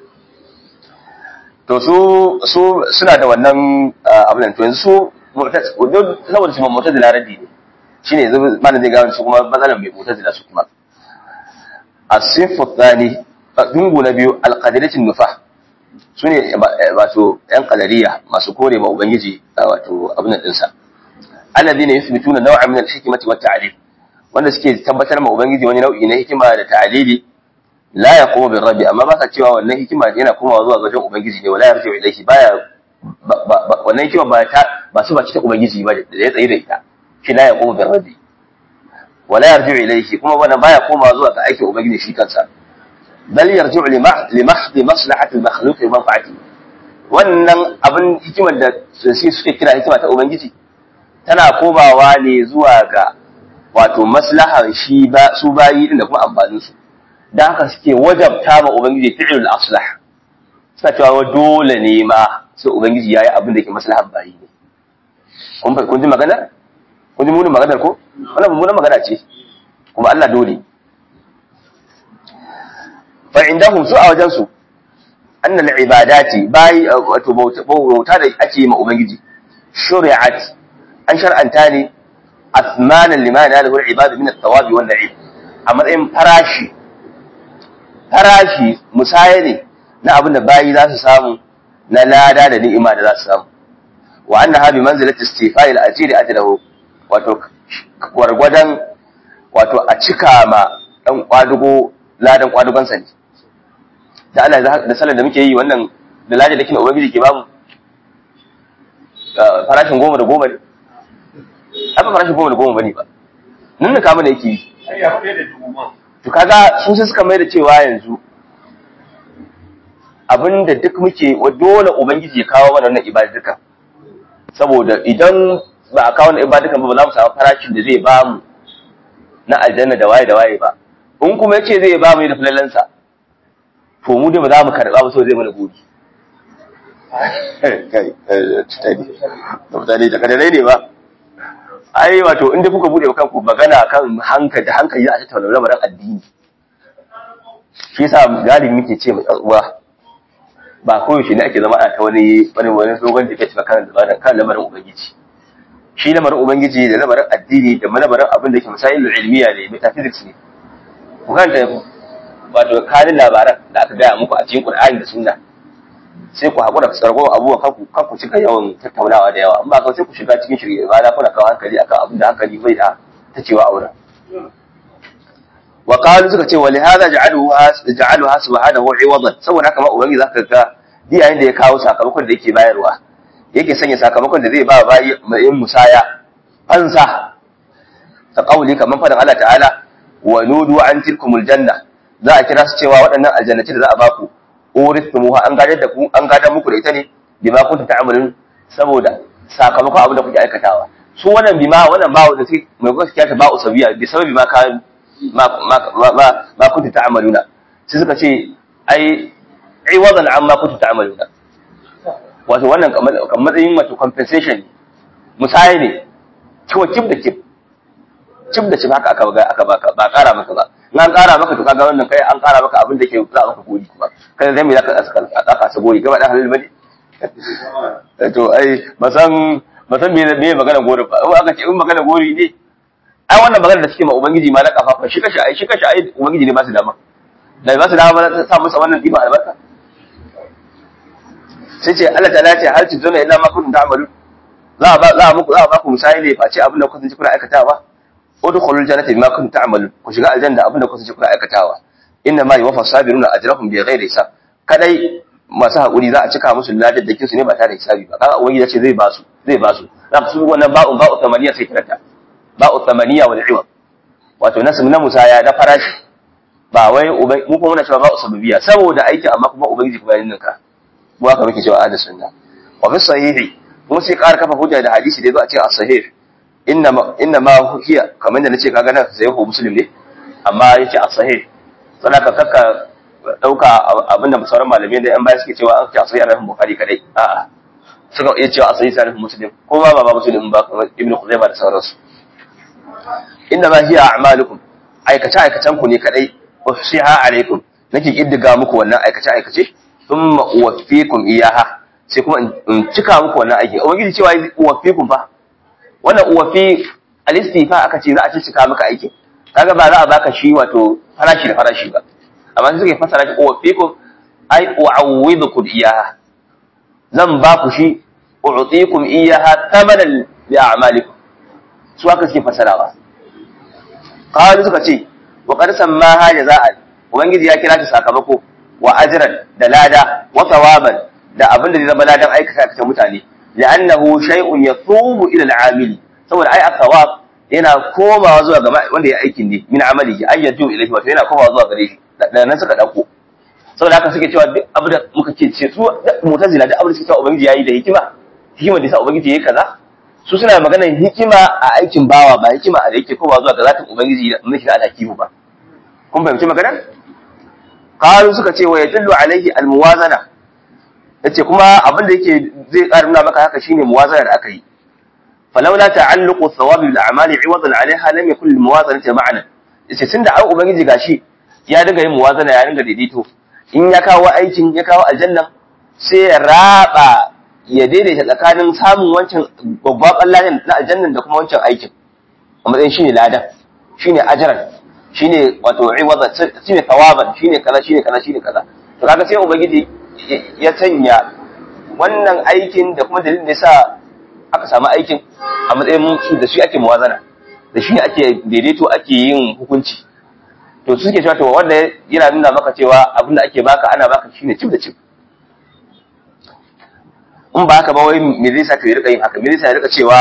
to su su suna da wannan abin nan to yanzu su saboda su mamata da laradi ne shine yanzu malam zai gano su kuma matsalan mai mutazila su kuma as-sifu thani dungu na biyu al-qadaratin nufa su ne wato ‘yan kadariya masu kore ma Ubangiji wato abin ɗinsa. Allazi ne yusu bituna nau'a min al-hikmati wa ta'lil wanda suke tabbatar ma Ubangiji wani nau'i na hikima da ta'lili la yaqumu bir rabbi amma ba sa cewa wannan hikima yana komawa zuwa wajen Ubangiji ne wala yarji'u ilayhi baya wannan hikima ba ta ba su ba ta Ubangiji ba da ya tsaye da ita shi la yaqumu bir rabbi wala yarji'u ilayhi kuma wannan baya komawa zuwa ga aikin Ubangiji shi kansa bal yarji'u li mahdi maslahati al-makhluq wa manfa'ati wannan abin hikimar da sai suke kira hikima ta ubangiji tana komawa ne zuwa ga wato maslahar shi ba su bayi din da kuma amfanin su dan haka suke wajabta ma ubangiji fi'lul aslah suna cewa dole ne ma sai ubangiji yayi abin da ke maslahar bayi ne kun kun ji magana kun ji munin maganar ko wannan mummunan magana ce kuma Allah dole fa'indahum su a wajensu annal ibadati bayi wato bauta da ake ma ubangiji shuri'at an shar'anta ne asmanan liman ya lahu ibadu min at-tawabi wan na'im a matsayin farashi farashi musaya ne na abin da bayi za su samu na lada da ni'ima da za su samu wa annaha bi manzilati istifa'il ajri ajrahu wato gwargwadon wato a cika ma dan kwadugo ladan kwadugonsa ne da Allah da sallar da muke yi wannan da laje da kina ubangiji ke bamu farashin goma da goma ne ai ba farashin goma da goma bane ba nan da kama da yake yi to kaga sun sai suka mai da cewa yanzu abinda duk muke wa dole ubangiji ya kawo mana wannan ibaduka saboda idan ba a kawo wannan ibadukan ba ba za mu samu farashin da zai bamu na aljanna da waye da waye ba in kuma yace zai ba mu da falalansa to mu dai ba za mu karɓa ba so zai mana gobe mutane da kadalai ne ba ai wato inda kuka bude kanku magana kan hankali da hankali za a tattauna lamarin addini shi yasa galibi muke ce mai uwa ba koyaushe ne ake zama a ta wani wani wani dogon debate ba kan lamarin kan lamarin ubangiji shi lamarin ubangiji da lamarin addini da lamarin abin da ke misalin ilmiya ne metaphysics ne ku kanta wato kanin labaran da aka gaya muku a cikin Qur'ani da Sunna sai ku haƙura ku tsargo abubuwan kanku kanku cika yawan tattaunawa da yawa amma kawai sai ku shiga cikin shirye ba na kuna kawo hankali akan abin da hankali bai da ta cewa aure wa qalu suka ce wa li hadha ja'aluha ja'aluha subhanahu iwadan saboda haka ma ubangi zaka ga yayin da ya kawo sakamakon da yake bayarwa yake sanya sakamakon da zai ba bayi mai musaya fansa ta kauli kamar fadan Allah ta'ala wa nudu an tilkumul janna za a kira su cewa waɗannan aljannati da za a baku urithumuha an gadar da ku an gadar muku da ita ne bima kuntum ta'malun saboda sakamakon abin da kuke aikatawa su wannan bima wannan ba wanda sai mai gaskiya ta ba usabiya bi sababi ma ka ma ma ma ma kuntum ta'maluna sai suka ce ai ai wadan amma kuntum ta'maluna wato wannan kamar matsayin wato compensation musaye ne ciwo kib da kib cib da cib haka aka aka baka ba ƙara maka ba in an ƙara maka to kaga wannan kai an ƙara maka abin da ke za maka gori kuma kai zai me zaka aka aka sa gori gaba da halal bane to ai ba san ba san me me magana gori ba in aka ce in magana gori ne ai wannan magana da suke ma ubangiji ma na kafa shi kashi ai shi kashi ai ubangiji ne ba su dama da ba su dama ba ta sa musu wannan diba albarka sai ce Allah ta ce hal tuzuna illa ma kuntum ta'malun za a ba za a muku za a ba ku misali ne face abin da kuka sanci kuna aikatawa udkhulul jannata bima kuntum ta'malun ku shiga aljanna abin da kuka sanci kuna aikatawa inna ma yuwaffa sabiruna ajrahum bighairi hisab kadai masu haƙuri za a cika musu ladaddakin su ne ba tare da hisabi ba kaga ubangiji ce zai ba su zai ba su za su wannan ba'un ba'u tamaniya sai kiranta ba'u tamaniya wal iwab wato nasu na musaya na farashi ba wai mu kuma muna cewa ba'u sababiya saboda aiki amma kuma ubangiji kuma yin ninka mu haka muke cewa ahli sunna wa fi sahihi kuma sai ƙara kafa hujja da hadisi da yazo a ce as-sahih inna ma inna ma hiya kamar da nace kaga nan sahihu muslim ne amma yace as-sahih sanaka kakka dauka abinda sauran malamai da yan baya suke cewa an ce asali arafin bukhari kadai a'a suka iya cewa asali sarifin muslim ko ba ba muslim ba kamar ibnu khuzaimah da sauransu inna ma hiya a'malukum aikace aikacen ku ne kadai uhsiha alaikum nake kiddiga muku wannan aikace aikace thumma uwaffikum iyaha sai kuma in cika muku wannan aiki ubangiji cewa uwaffikum fa wannan uwaffi alistifa aka ce za a cika maka aiki kaga ba za a baka shi wato farashi da farashi ba amma suke fasara shi uwaffikum ai u'awwidukum iyaha zan ba ku shi u'tikum iyaha thamanan li a'malikum su haka suke fasarawa qalu suka ce wa qad sammaha jaza'an ubangiji ya kira ta sakamako wa ajran da lada wa thawaban da abin da zai zama ladan aikata aikata mutane li'annahu shay'un yathubu ila al'amili saboda ai athawab yana komawa zuwa ga wanda ya aikin ne min amalihi ayyatu ilayhi wato yana komawa zuwa gare shi da nan suka dauko saboda haka suke cewa duk abu da muka ce ce su mutazila duk abu da suke cewa ubangiji yayi da hikima hikima da yasa ubangiji yayi kaza su suna magana hikima a aikin bawa ba hikima a da yake komawa zuwa ga zatin ubangiji da mulki da alhakimu ba kun fahimci magana qalu suka ce wa yadullu alaihi almuwazana yace kuma abin da yake zai ƙara nuna maka haka shine muwazana da aka yi فلولا تعلق الثواب بالاعمال عوضا عليها لم يكن الموازنه معنى yace tunda an ubangiji gashi ya dinga yin muwazana ya dinga daidaito in ya kawo aikin ya kawo aljanna sai ya raba ya daidaita tsakanin samun wancan babban ladan na aljannan da kuma wancan aikin a matsayin shine ladan shine ajran shine wato iwaza shine thawaban shine kaza shine kaza shine kaza to kaga sai ubangiji ya sanya wannan aikin da kuma dalilin da yasa aka samu aikin a matsayin su da shi ake muwazana da shi ake daidaito ake yin hukunci to su suke cewa to wanda yana nuna maka cewa abin da ake baka ana baka shine cif da cif in ba haka ba wai me zai sa ka rika yin haka me zai sa ya rika cewa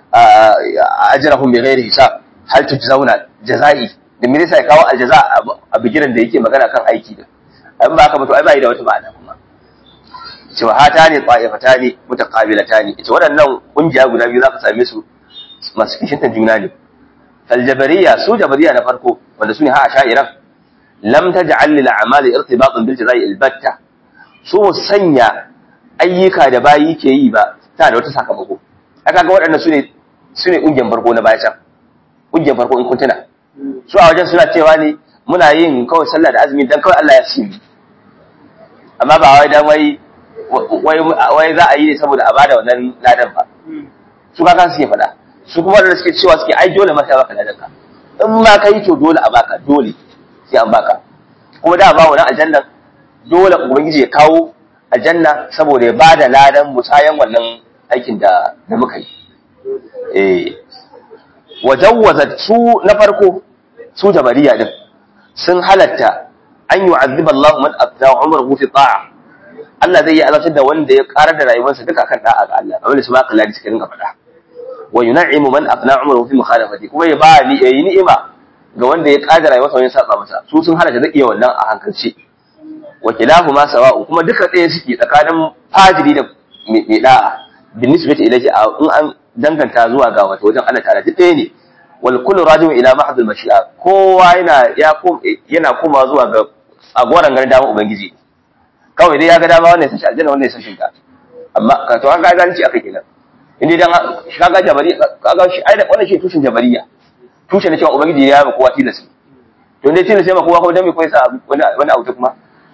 ajrahum bi ghairi hisab hal tujzauna jazai da me zai sa ya kawo aljaza a bigiran da yake magana kan aiki da in ba haka ba to ai bai da wata ma'ana kuma cewa hata ne ƙwa'ifata ne mutaqabilata ne ita waɗannan ƙungiya guda biyu za ka same su masu kishintan juna ne aljabariya su jabariya na farko wanda su ne ha sha'iran lam taj'al lil a'mali irtibatan bil jazai albatta su sanya ayyuka da bayi ke yi ba ta da wata sakamako aka ga waɗannan su ne su ne ƙungiyar farko na baya can ƙungiyar farko in kun tuna su a wajen suna cewa ne muna yin kawai sallah da azumi dan kawai Allah ya simi amma ba wai dan wai wai za a yi ne saboda a bada wannan ladan ba su ka kan suke faɗa su kuma da suke cewa suke ai dole maka baka ladan ka in ma ka yi to dole a baka dole sai an baka kuma da ba wannan aljanna dole ubangiji ya kawo aljanna saboda ya bada ladan musayan wannan aikin da da muka yi eh wajawwaza su na farko su jabariya din sun halatta an yu'azziba Allahu man afna umruhu fi ta'a Allah zai yi azabtar da wanda ya karar da rayuwarsa duka kan da'a ga Allah kamar da su ma kallari suka rinka faɗa wa yun'imu man afna umruhu fi mukhalafati kuma ya ba ni yayi ni'ima ga wanda ya karar da rayuwarsa wajen saba masa su sun halatta da iya wannan a hankalci wa kilahu ma sawa'u kuma duka ɗaya suke tsakanin fajiri da mai da'a bin nisbati ilayhi in an danganta zuwa ga wato wajen Allah ta'ala duk ɗaya ne wal kullu raji'un ila mahdhul mashi'a kowa yana ya yana koma zuwa ga agoran garin dama ubangiji kawai dai ya ga dama wannan ya sashi aljanna wannan ya sashi ta amma ka to an ga ganci aka kenan in dai dan shi kaga jabari kaga shi ai wannan shi tushen jabariya tushen ne cewa ubangiji ya ba kowa tilasi to dai tilasi ma kowa ko dan me koyi sa wani wani abu kuma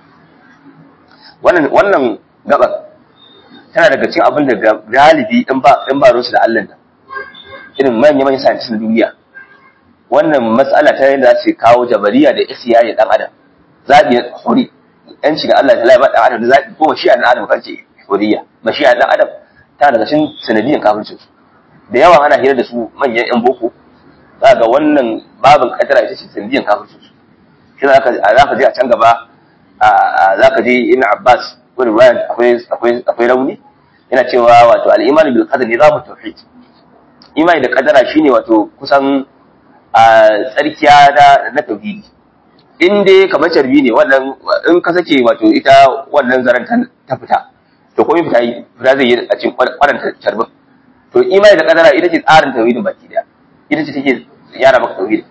wannan wannan gaba tana daga cikin abin da galibi in ba in ba rusu da Allah nan irin manyan manyan scientists na duniya wannan matsala ta yadda za su kawo jabariya da isyaya dan adam zabi huri yanci da Allah ta ba dan adam da zabi ko mashi'a dan adam kace huriya mashi'a dan adam ta daga cikin sanadiyan kafircin su da yawa ana hira da su manyan yan boko za ga wannan babin kadara ita ce sanadiyan kafircin su shi za ka za ka je a can gaba za ka je ibn Abbas ko riwayat akwai akwai akwai rauni yana cewa wato al-iman bil qadar nizamu tauhid imani da kadara shine wato kusan a tsarkiya da na tauhidi in dai kamar carbi ne wannan in ka sake wato ita wannan zaren ta fita to komai fita yi fita zai yi a cikin kwaran carbin to imani da kadara ita ce tsarin tauhidin baki daya ita ce take yara maka tauhidi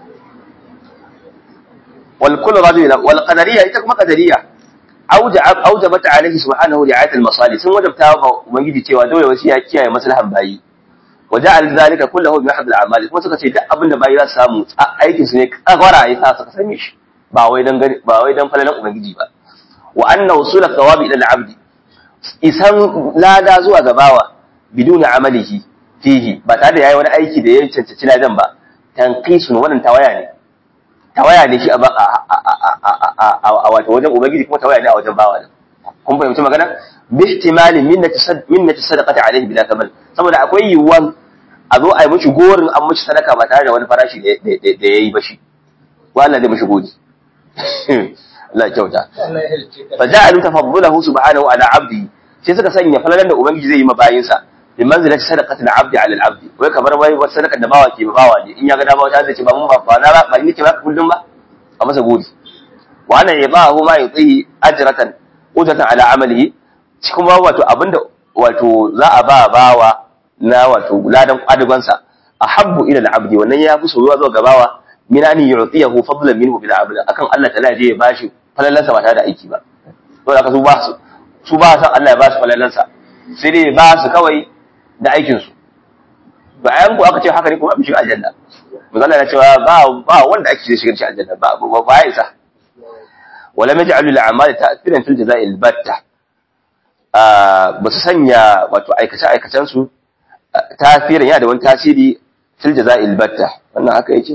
wal kullu rajul wal qadariyya ita kuma qadariyya aujabat alaihi subhanahu ri'ayat al masalih sun wajabta wa ubangiji cewa dole wasu ya kiyaye maslahan bayi وجعل ذلك كله بمحض الاعمال kuma suka ce duk abin da bayi za su samu aikin su ne kagwara ya sa suka same shi ba wai dan ba wai dan falalan ubangiji ba wa anna usul thawabi ila al-abd isan lada zuwa gabawa biduna amalihi fihi ba tare da yayi wani aiki da ya cancanci ladan ba tanqisun wannan tawaya ne tawaya ne shi a a wato wajen ubangiji kuma tawaya ne a wajen bawa kun fahimci magana bi ihtimali minnati sadaqati alaihi bila kamal saboda akwai yiwuwan a zo a yi mishi gorin an mishi sadaka ba tare da wani farashi da ya yi ba shi wa Allah zai mishi godi Allah ya kyauta fa ja'alu tafaddulahu subhanahu ala abdi sai suka sanya falalan da ubangiji zai yi ma bayinsa bi manzilati sadaqati al-abdi ala al-abdi wai kamar wai wata sadaka da bawa ke bawa ne in ya ga dama wata zai ce ba mun ba ba na ba ba ni ke ba kullum ba a masa godi wa ana yabahu ma yutihi ajratan ujratan ala amalihi kuma wato abinda wato za a ba bawa na wato ladan kwadugonsa a habbu ila al-abdi wannan ya fi soyuwa zuwa gabawa min an yu'tiyahu fadlan minhu bil abd akan Allah ta'ala je ya bashi falalansa ba tare da aiki ba to da su ba su su ba san Allah ya ba su falalansa sai dai ba su kawai da aikin su bayan ku aka ce haka ne kuma mu shiga aljanna misali ya cewa ba ba wanda ake ce shiga aljanna ba ba ba ya isa wala maj'alu al-a'mal ta'thiran fil jazaa'i al-batta ba su sanya wato aikace-aikacen su tasirin yana da wani tasiri fil jaza'il batta wannan haka yake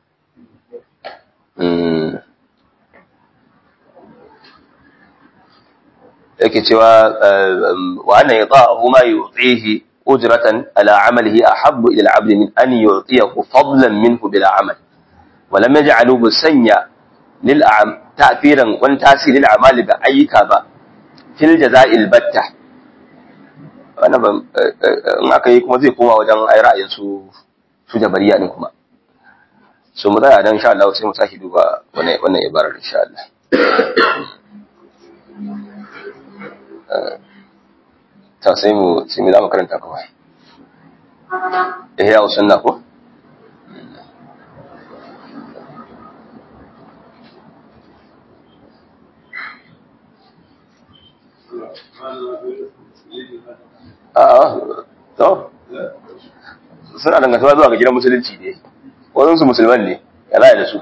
yake cewa wa anna yata'ahu ma yu'tihi ujratan ala 'amalihi ahabbu ila al-'abd min an yu'tiyahu fadlan minhu bila 'amal wa lam yaj'alu busanya lil ta'thiran wani tasiri lil a'mali ga ayyuka ba fil jaza'il batta wannan ban in aka yi kuma zai koma wajen ai ra'ayin su su jabariya din kuma so mu tsaya dan insha Allah sai mu saki duba wannan wannan ibarar insha Allah ta sai mu sai mu za mu karanta kawai ihya sunna ko to suna dangantawa zuwa ga gidan musulunci ne wadansu musulman ne ya laye da su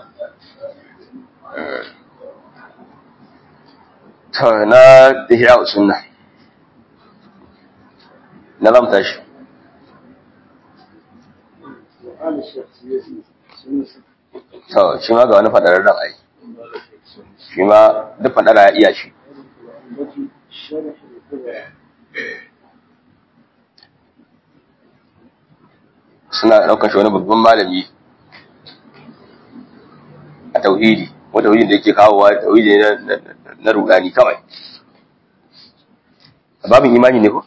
to na ihya sunna na zam tashi to shi ma ga wani fadarar ran ai shi ma duk fadara ya iya shi suna ɗaukar shi wani babban malami a tauhidi wani tauhidin da yake kawowa tauhidi na rudani kawai a babin imani ne ko?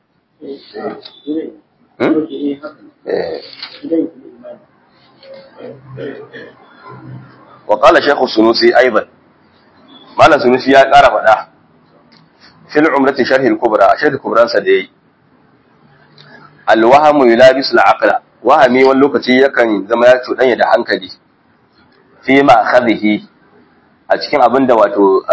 وقال شيخ السنوسي أيضا مالا سنوسي يا قارة فدا في العمرة شرح الكبرى شرح الكبرى سدي الوهم يلابس العقل wahami wani lokaci yakan zama ya cuɗanya da hankali fi ma akhadhihi a cikin abin da wato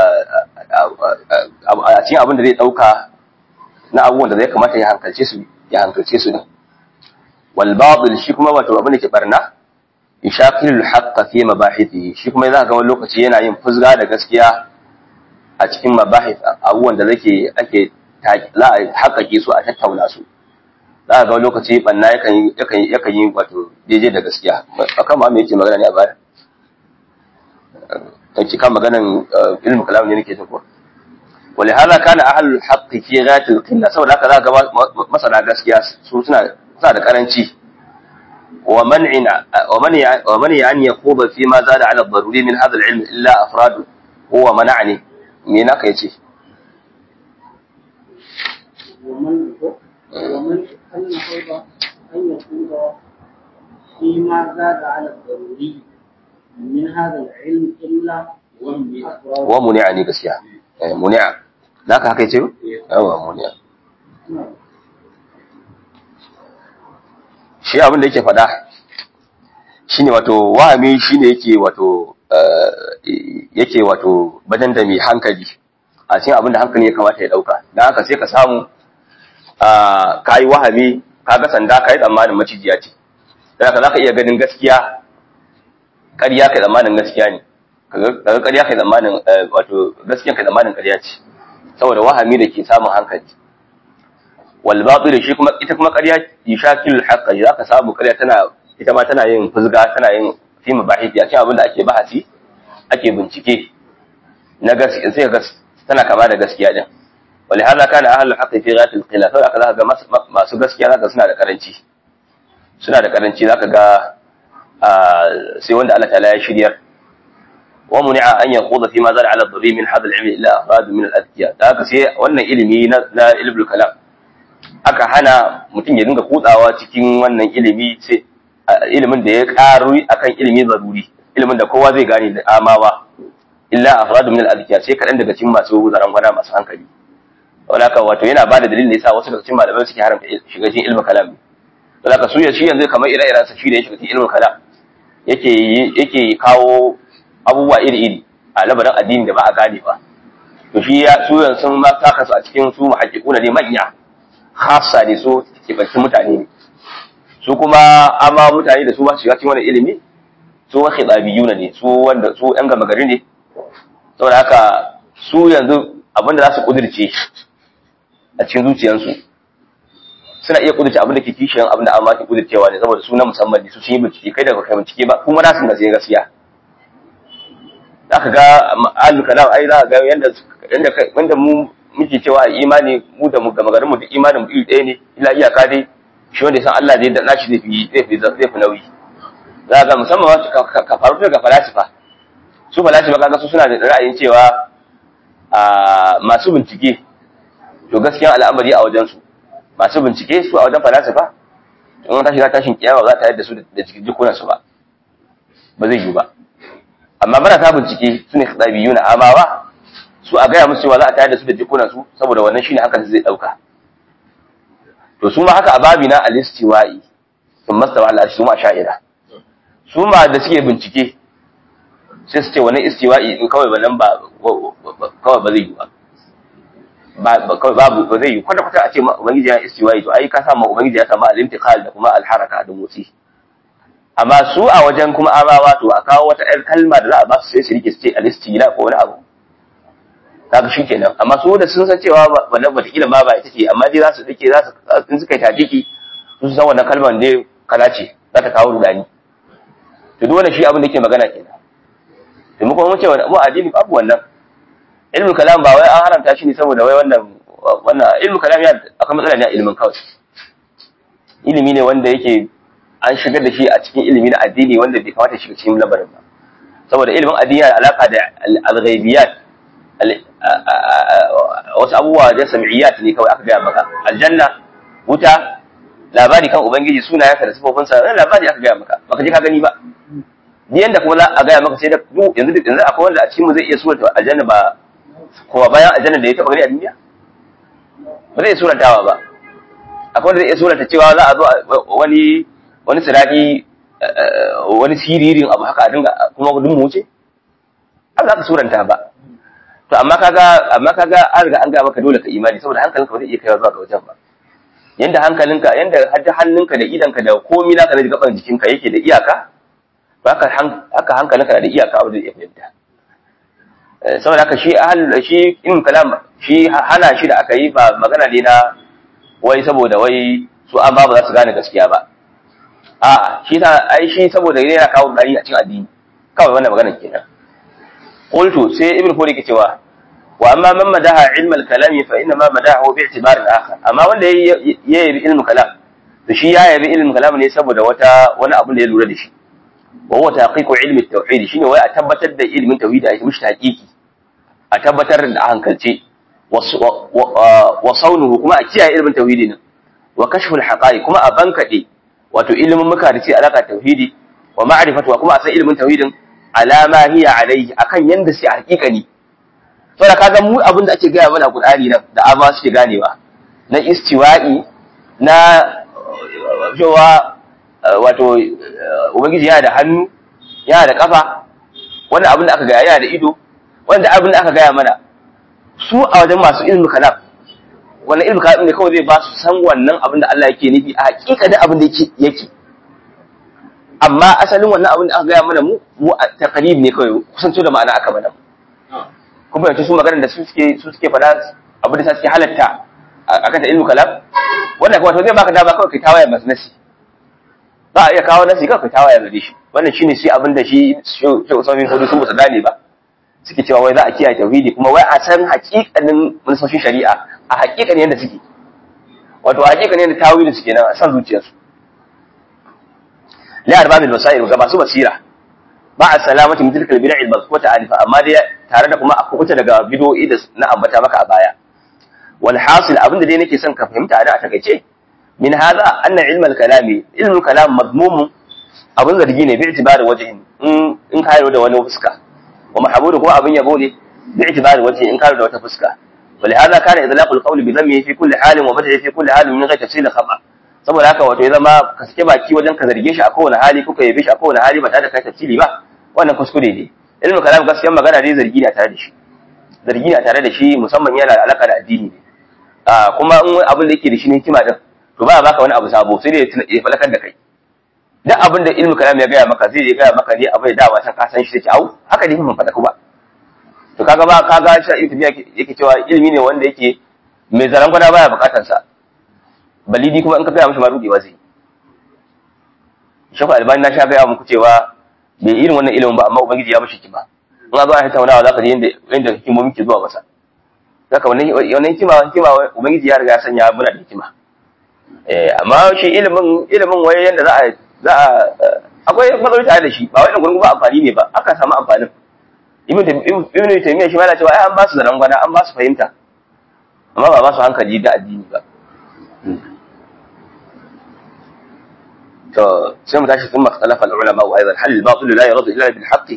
a cikin abin da zai ɗauka na abubuwan da zai kamata ya hankalce su ya hankalce su ne wal batil shi kuma wato abin da ke barna yashaqilul haqqa fi mabahithihi shi kuma za ga wani lokaci yana yin fuzga da gaskiya a cikin mabahith abubuwan da zake ake haƙaƙe su a tattauna su za ga wani lokaci banna yakan yi yakan yakan yi wato daidai da gaskiya akan ma me yake magana ne a baya kace kan maganan ilmu kalam ne nake ko ولهذا كان اهل الحق في غايه القله saboda haka zaka ga masana gaskiya su suna suna da karanci wa man'ina wa mani wa mani an yaquba fi ma zada ala ad-daruri min hadha al-ilm illa afrad huwa mana'ni me naka yace ومن ومن أن فرض أن يقول فيما زاد على الضروري من هذا العلم إلا أفراد wa muni'ani gaskiya eh muni'a naka haka yace yawa muni'a shi abin da yake faɗa shine wato wahami shine yake wato yake wato badan da mai hankali a cikin abin da hankali ya kamata ya dauka dan haka sai ka samu ka yi wahami ka ga sanda ka yi tsammanin macijiya ce dan haka zaka iya ganin gaskiya ƙarya kai tsammanin gaskiya ne kaga ƙarya kai tsammanin wato gaskiya kai tsammanin ƙarya ce saboda wahami da ke samun hankali wal batil shi kuma ita kuma ƙarya yishakil haqqa zaka samu ƙarya tana ita ma tana yin fuzga tana yin fi mabahith ya ce abin da ake bahasi ake bincike na gaskiya sai ga tana kama da gaskiya din ولهذا كان اهل الحق في غايه الخلاف haka zaka ga masu gaskiya zaka suna da karanci suna da karanci zaka ga sai wanda Allah ta'ala ya shiryar wa muni'a an yaquda fi ma zala ala dhabi min hadha al-ilm illa afrad min al-adkiya haka sai wannan ilimi na ilmul kalam aka hana mutum ya dinga kutsawa cikin wannan ilimi sai ilimin da ya karu akan ilimi zaruri ilimin da kowa zai gane da amawa illa afrad min al-adkiya sai kadan daga cikin masu zaran gwana masu hankali wadaka wato yana bada dalilin da yasa wasu daga cikin malamai suke haramta shiga cikin ilmin kalam wadaka su ya shi yanzu kamar ire-iren sa shi da ya shiga cikin ilmin kalam yake yake kawo abubuwa iri-iri a labarin addini da ba a gane ba to shi ya su yanzu sun ma saka su a cikin su muhaqqiquna ne manya khassa ne su kibanci mutane ne su kuma amma mutane da su ba su shiga cikin wannan ilimi su wa khidabiyuna ne su wanda su yan gama gari ne saboda haka su yanzu abinda za su kudirce a cikin zuciyarsu suna iya kudurce abin da ke kishiyan abin da amma ke kudurcewa ne saboda su na musamman ne su sun yi bincike kai daga kai bincike ba kuma na sun da sai gaskiya za ka ga alu kalam ai za ka ga yanda yanda wanda mu muke cewa imani mu da mu gama garin mu da imanin mu iri ɗaya ne ila iyaka dai shi wanda ya san Allah zai da nashi zai fi zai fi zai fi nauyi za ka ga musamman ka faru daga falasifa su falasifa kaga su suna da ra'ayin cewa masu bincike to gaskiyan al'amari a wajensu masu bincike su a wajen falasifa in wata shiga tashin kiyama za ta yadda su da cikin jikunansu ba ba zai yi ba amma marasa bincike su ne biyu na amawa su a gaya musu cewa za a tayar da su da jikunansu saboda wannan shine hakan zai dauka to su ma haka a babi na alistiwa'i sun mastawa Allah su ma sha'ira su ma da suke bincike sai su ce wani istiwa'i in kawai wannan ba kawai ba zai yi ba ba kawai babu ba zai yi kwata kwata a ce ma ubangiji ya istiwa'i to ai ka sa ma ubangiji ya samu al-intiqal da kuma al-haraka da motsi amma su a wajen kuma amawa to a kawo wata ƴar kalma da za a ba su sai su rike su ce al-istila ko wani abu kaga shi kenan amma su da sun san cewa wannan wataƙila ma ba ita ce amma dai za su rike za su in suka yi tafiki su san wannan kalmar ne kala ce za ta kawo rudani to duk wannan shi abin da yake magana kenan to mu kuma mun ce mu addini babu wannan ilmul kalam ba wai an haramta shi ne saboda wai wannan wannan ilmul kalam ya akwai matsala ne a ilimin kawai ilimi ne wanda yake an shigar da shi a cikin ilimi na addini wanda bai kamata shiga cikin labarin ba saboda ilimin addini yana alaka da al-ghaibiyat wasu abubuwa da sam'iyat ne kawai aka gaya maka aljanna wuta labari kan ubangiji sunayensa da sifofinsa wannan labari aka gaya maka baka je ka gani ba ni yanda kuma za a gaya maka sai da yanzu yanzu akwai wanda a cikin mu zai iya surata aljanna ba kowa bayan aljanna da ya taba gani a duniya ba zai surantawa ba akwai wanda zai iya surata cewa za a zo wani wani siraki wani siririn abu haka a dinga kuma dun mu wuce ba za ka suranta ba to amma kaga amma kaga an riga an ga maka dole ka imani saboda hankalinka ba zai iya kaiwa zuwa ga wajen ba yanda hankalinka yanda hadda hannunka da idanka da komai naka na gaban jikinka yake da iyaka haka haka hankalinka da iyaka abu da ya fahimta saboda haka shi ahal shi in kalam shi hana shi da aka yi ba magana ne na wai saboda wai su an ba ba za su gane gaskiya ba a shi ta ai shi saboda yana kawo dari a cikin addini kawai wannan maganar kenan qultu sai ibn furi ke cewa wa amma man madaha ilm al-kalam fa inna ma madahu bi i'tibar al-akhar amma wanda ya yabi ilm kalam to shi ya yabi ilm kalam ne saboda wata wani abu da ya lura da shi wa huwa taqiqu ilm at-tauhid shine wai a tabbatar da ilmin tauhid a mishi taqiqi a tabbatar da hankalce wa saunuhu kuma a kiyaye ilmin tauhidi nan wa kashfu al-haqa'iq kuma a bankade wato ilimin muka da ce alaka tauhidi wa ma'rifatu kuma a san ilimin tauhidin alama hiya alaihi akan yanda sai hakikani saboda kaga mu abin da ake gaya mana Qur'ani nan da amma suke ganewa na istiwa'i na cewa wato ubangiji yana da hannu yana da kafa wannan abin da aka gaya yana da ido wanda abin da aka gaya mana su a wajen masu ilmi kalam wannan ilmi kalam ne kawai zai ba su san wannan abin da Allah yake nufi a hakikanin abin da yake yake amma asalin wannan abin da aka gaya mana mu mu taqrib ne kawai kusanto da ma'ana aka mana kuma yanzu su magana da su suke su suke fada abin da suke halatta akan ta ilmu kalam wannan kuma to zai baka dama kawai kai tawaye masu nasi ba a iya kawo nasi kawai kai tawaye gare shi wannan shine shi abin da shi shi Usman Hudu sun musa dane ba suke cewa wai za a kiyaye tauhidi kuma wai a san hakikanin manufofin shari'a a hakikanin yadda suke wato a hakikanin yadda tawilin suke nan a san zuciyarsu la arbabil masail ga masu basira ba a salamati min tilkal bid'ah al-mazkuta alifa amma dai tare da kuma a kuta daga bid'o'i da na ambata maka a baya wal hasil abinda dai nake son ka fahimta a da a takaice min hadha anna ilm al-kalami ilm al-kalam madmum abin zargi ne bi itibari wajhin in in ka da wani fuska wa mahmudu kuma abin yabo ne bi itibari wajhin in ka da wata fuska ولهذا كان إطلاق القول بذمه في كل حال وبدعه في كل حال من غير تفصيل خطأ saboda haka wato ya zama ka sake baki wajen ka zarge shi a kowane hali kuka yabe shi a kowane hali ba tare da kai tafsiri ba wannan kuskure ne ilmin kalam gaskiyar magana dai zargi ne tare da shi zargi ne tare da shi musamman yana da alaka da addini ne a kuma in abin da yake da shi ne hikima din to ba baka wani abu sabo sai dai ya falakar da kai duk abin da ilmin kalam ya gaya maka zai ya gaya maka ne abu da dawa san ka san shi take au haka ne mun faɗa ku ba to kaga ba kaga shi ibn yake cewa ilimi ne wanda yake mai zaran gwada baya bukatar sa balidi kuma in ka gaya mishi ma rudewa zai shafa albani na sha gaya muku cewa bai irin wannan ilimin ba amma ubangiji ya mishi kima in a zo a tattaunawa za ka ji yadda hikimomi ke zuwa masa zaka wannan wannan hikima hikima ubangiji ya riga ya sanya muna da hikima eh amma shi ilimin ilimin waye yanda za a za a akwai matsaloli tare da shi ba wai gurgun ba amfani ne ba aka samu amfanin ibn ibn taymiya shi ma yana cewa ai an ba su da rangwana an ba su fahimta amma ba ba su hankali da addini ba to sai mu tashi sun makhtalafa al-ulama wa aidan hal al-batil la yurad illa bil haqq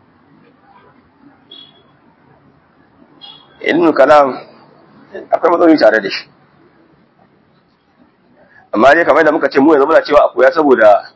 ilmu kalam akwai matsaloli tare da shi amma dai kamar da muka ce mu yanzu muna cewa akwai saboda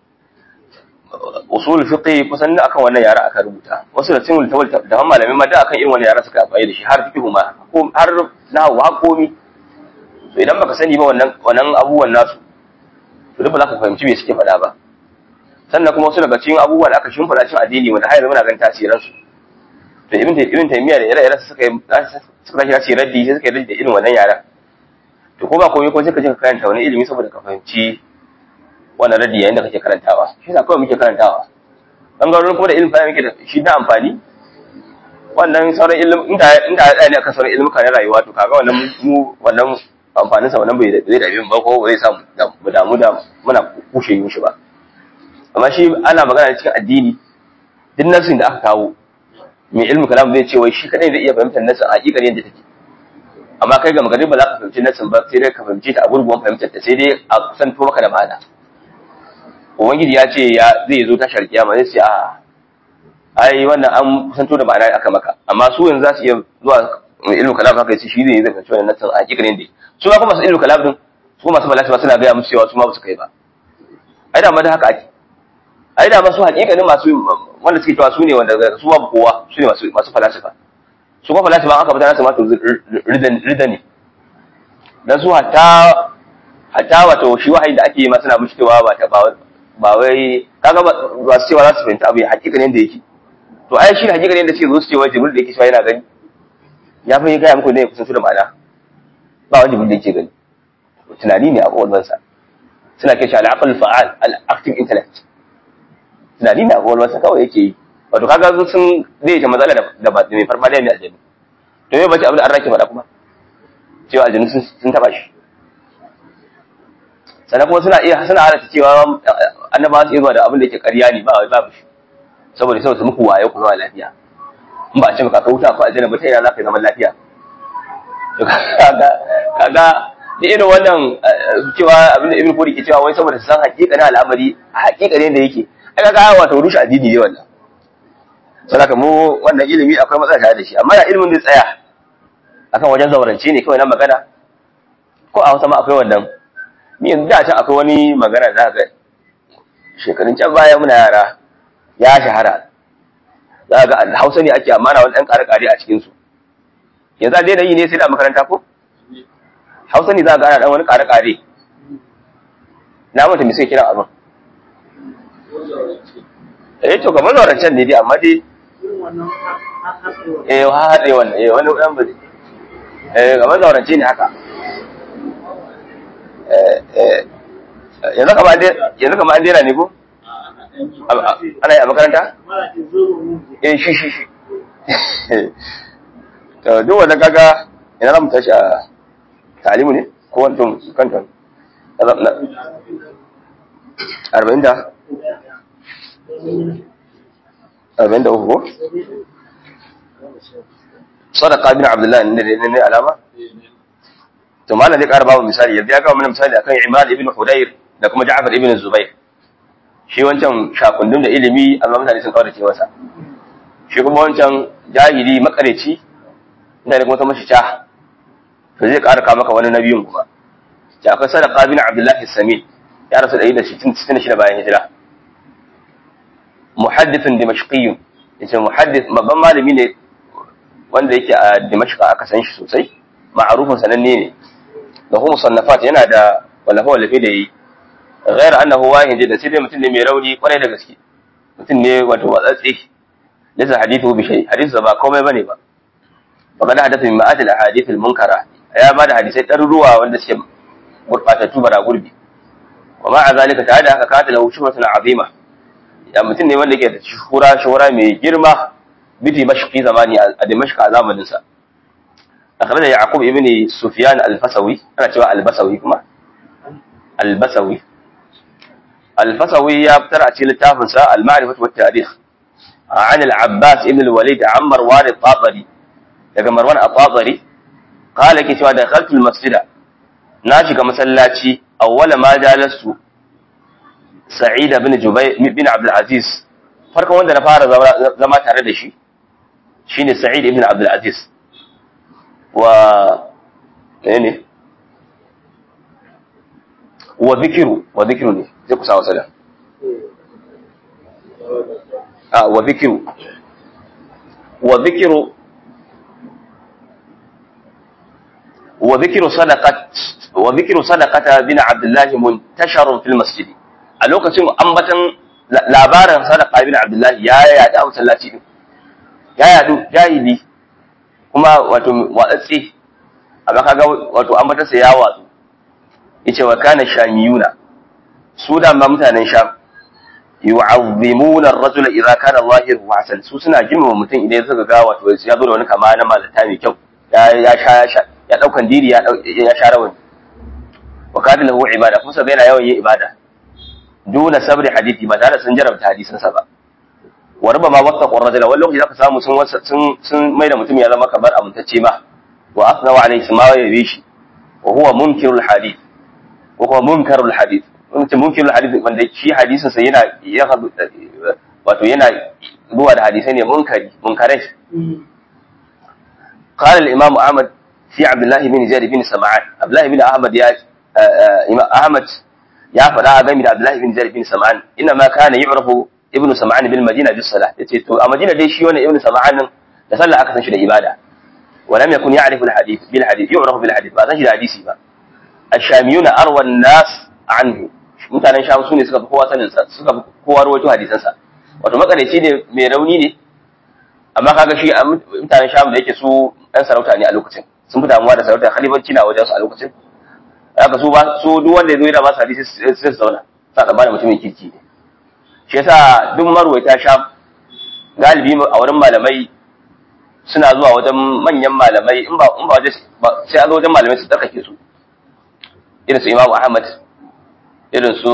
usul fiqh kusan da akan wannan yara aka rubuta wasu da cikin littafin da malamai ma da akan irin wannan yara suka amfani da shi har fiqh ma har nahwu har komi to idan baka sani ba wannan wannan abubuwan nasu to duk ba za ka fahimci me suke faɗa ba sannan kuma wasu daga cikin abubuwan da aka shimfiɗa cikin addini wanda har yanzu muna ganin tasirin su to ibn ibn taymiya da ire-iren suka yi suka tashi raddi sai suka yi raddi da irin wannan yaran to ko ba komai ko sai ka je ka karanta wani ilimi saboda ka fahimci wannan raddi yayin da kake karantawa shi yasa kawai muke karantawa bangarorin kuma da ilimin fahimta muke da shi na amfani wannan sauran ilimin inda inda ya tsaya ne akan sauran ilimin na rayuwa to kaga wannan mu wannan amfanin sa wannan bai zai dabe ba ko zai sa mu damu da muna kushe yin shi ba amma shi ana magana cikin addini duk nasin da aka kawo mai ilmi kalam zai ce wai shi kadai zai iya fahimtar nasin a hakikar yadda take amma kai ga magana ba za ka fahimci nasin ba sai dai ka fahimci ta a gurguwan fahimtar ta sai dai a kusanto maka da ma'ana ubangiji ya ce ya zai zo tashar kiyama zai ce a ai wannan an kusanto da ma'ana aka maka amma su yanzu za su iya zuwa ilmu kalam haka yace shi zai zai fahimci wannan nasin a hakikanin dai su ma kuma masu ilmu kalam din su masu balasi ba suna gaya musu cewa su ma ba su kai ba ai da ma da haka ake ai da ma su hakikanin masu wanda suke cewa su ne wanda su babu kowa su ne masu masu falasifa su kuma falasifa aka fita nasu ma to ridan ridani dan su hatta hatta wato shi wahayi da ake yi ma suna mishi cewa ba ta ba ba wai kaga ba su cewa za su fahimta abu hakikanin da yake to ai shi hakikanin da suke zo su ce wai jibril da yake cewa yana gani ya fi gaya muku ne kusan su da ma'ana ba wani jibril da yake gani tunani ne a kwakwalwarsa suna kai shi al'aqal fa'al al-active intellect tunani ne a kwakwalwarsa kawai yake yi wato kaga su sun zai ta matsala da ba mai farfadiya mai aljanu to me bace abin da an rake faɗa kuma cewa aljanu sun taba shi sannan kuma suna iya suna halatta cewa annabawa su iya zuwa da abin da yake ƙarya ne ba babu shi saboda saboda muku waye ku zama lafiya in ba a ce maka ka wuta ko aljanna ba ta ina za ka yi zaman lafiya to kaga kaga da irin wannan cewa abin da ibn kuri ke cewa wai saboda san hakikanin al'amari hakikanin da yake ai kaga wato rushe addini ne wannan saboda mu wannan ilimi akwai matsala tare da shi amma ya ilimin da tsaya akan wajen zaurance ne kawai na magana ko a Hausa ma akwai wannan ni yanzu da can akwai wani magana da ga shekarun can baya muna yara ya shahara za ga Hausa ne ake amana wani ɗan ƙare-ƙare a cikin su yanzu a daina yi ne sai da makaranta ko Hausa ne za ga ana ɗan wani ƙare-ƙare na mata me sai kira abin eh to kamar zaurancen ne dai amma dai eh haɗe wannan eh wani ɗan ba eh kamar zaurance ne haka yanzu kama an dera ne ko? ana yi a makaranta? eh shi shi shi to duk wanda kaga ina za mu tashi a talimu ne ko wancan kanton arba'in da arba'in da uku ko? sadaka bin abdullahi ne ne alama? to malam zai ƙara babu misali yanzu ya kawo mana misali akan Imran ibn Hudayr da kuma Ja'far ibn Zubair shi wancan shakundun da ilimi amma mutane sun kaurace masa shi kuma wancan jahili makareci inda da kuma ta mashi ta to zai ƙara kawo maka wani nabiyin kuma ya akwai sadaqa bin Abdullah Sami ya rasu 166 bayan hijira muhaddithun dimashqiyyun yace muhaddith babban malami ne wanda yake a Dimashq aka san shi sosai ma'arufin sananne ne da kuma musannafat yana da wallafa wallafe da yi ghair annahu wahin jidda sai dai mutum ne mai rauni kwarai da gaske mutum ne wato watsatsi laysa hadithu bi shay hadithu ba komai bane ba faqad hadatha min ma'at al ahadith al munkara ya ba da hadisai ɗaruruwa wanda suke gurbatattu bara gurbi wa ma'a zalika ta da haka kata lahu shuhratun azima ya mutum ne wanda yake da shuhura shuhura mai girma bi dimashqi zamani a dimashq a zamanin sa أخرج يعقوب ابن سفيان الفسوي أنا تبع البسوي كما البسوي الفسوي يبترع تلتافنسا المعرفة والتاريخ عن العباس ابن الوليد عن مروان الطاطري لكن مروان الطاطري قال كي سوى دخلت المسجد ناشي كمسلاتي أول ما جالست سعيد بن جبير بن عبد العزيز فرق وند نفار زما tare da shi shine Sa'id ibn Abdul Aziz wa ne wa zikiru wa zikiru ne zai kusa wasa da a wa zikiru wa zikiru wa zikiru sadaqat wa zikiru sadaqata bin abdullahi muntasharun fil masjid a lokacin ambatan labarin sadaqa bin abdullahi ya yada a masallaci din ya yadu jahili kuma wato watsatsi amma kaga wato ambatarsa ya watsu yace wa kana shamiyuna su da ma mutanen sham yu'azzimuna ar-rajula idza kana zahiru hasan su suna girmama mutum idan suka ga wato ya zo da wani kama na malata mai kyau ya ya sha ya daukan diri ya ya sha rawani wa kana lahu ibada kuma sai yana yawan yin ibada duna sabri hadisi ba tare da sun jarabta hadisin sa ba wa rubama wasa qurrajula wani lokaci zaka samu sun sun sun mai da mutum ya zama kamar amintacce ma wa asna wa alayhi ma ya yi shi wa huwa munkirul hadith wa huwa munkarul hadith mutum munkirul hadith wanda shi hadisin sa yana ya wato yana zuwa da hadisai ne munkari munkarai قال الإمام أحمد في عبد الله بن زيد بن سمعان عبد الله بن أحمد يا أحمد يا فلا بين عبد الله بن زيد بن سمعان إنما كان يعرف ابن سمعان بالمدينة بالصلاة yace to a Madina dai shi wannan ibn Sam'an nan da sallah aka san shi da ibada ولم يكن يعرف الحديث بالحديث يعرف بالحديث ba san shi da hadisi ba الشاميون أروى الناس عنه mutanen sham su ne suka fi kowa sanin sa suka fi kowa rawaito hadisan sa wato makareci ne mai rauni ne amma kaga shi mutanen sham da yake su ɗan sarauta ne a lokacin sun fi damuwa da sarauta khalifanci na wajen su a lokacin haka su ba su duk wanda ya zo yana ba su hadisi sai su zauna sa da bada mutumin kirki ne shi yasa duk marwaita sham galibi a wurin malamai suna zuwa wajen manyan malamai in ba in ba waje sai a zo wajen malamai su tsarkake su irin su Imam Ahmad irin su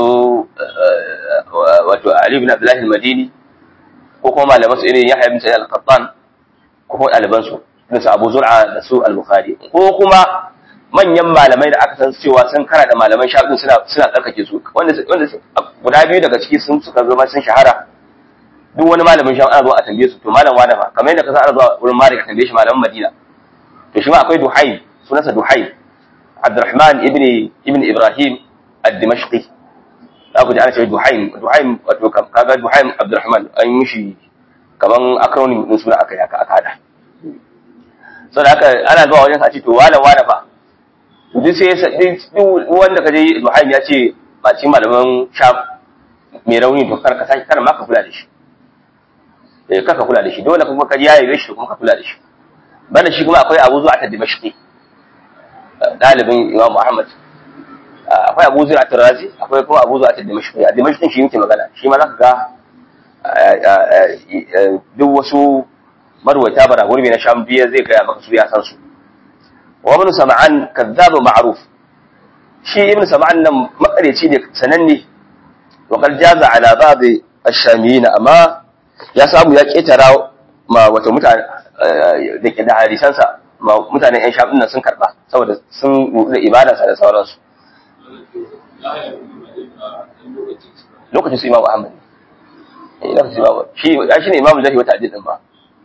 wato Ali ibn Abdullah al-Madini ko kuma malaman su irin Yahya ibn Sa'id al-Qattan ko kuma ɗaliban su irin su Abu Zur'a da su al-Bukhari ko kuma manyan malamai da aka san cewa sun kara da malaman shafin suna suna tsarkake su wanda wanda guda biyu daga ciki sun suka zama sun shahara duk wani malamin sham ana zuwa a tambaye su to malam wani fa kamar yadda ka san ana zuwa wurin Malik a tambaye shi malaman Madina to shi ma akwai Duhaim sunansa Duhaim Abdurrahman ibn ibn Ibrahim ad-Dimashqi za ku ji ana cewa Duhaim Duhaim wato kaga Duhaim Abdurrahman an yi shi kaman acronym din suna aka yaka aka hada saboda haka ana zuwa wajen sa ce to wala wala fa to duk sai duk wanda kaje Duhaim ya ce ba ci malaman sham mai rauni to kar ka saki kar ma ka kula da shi eh kaka kula da shi dole kuma ka ji yayi shi kuma ka kula da shi banda shi kuma akwai Abu Zu'at ad-Dimashqi dalibin Imam Ahmad akwai Abu Zu'at ar-Razi akwai kuma Abu Zu'at ad-Dimashqi ad-Dimashqi shi yake magana shi ma zaka ga duk wasu marwata bara gurbi na Sham biya zai ga maka su ya san su wa ibn Sam'an kadhab ma'ruf shi ibn Sam'an nan makareci ne sananne wa qad jaza ala ba'd ash-shamiyin amma ya samu ya ketara ma wata mutane da ke da hadisansa ma mutanen yan shafin nan sun karba saboda sun da ibadarsa da sauransu lokacin su imamu ahmad ne lokacin imamu shi ya shi ne imamu zahi wata adidin ba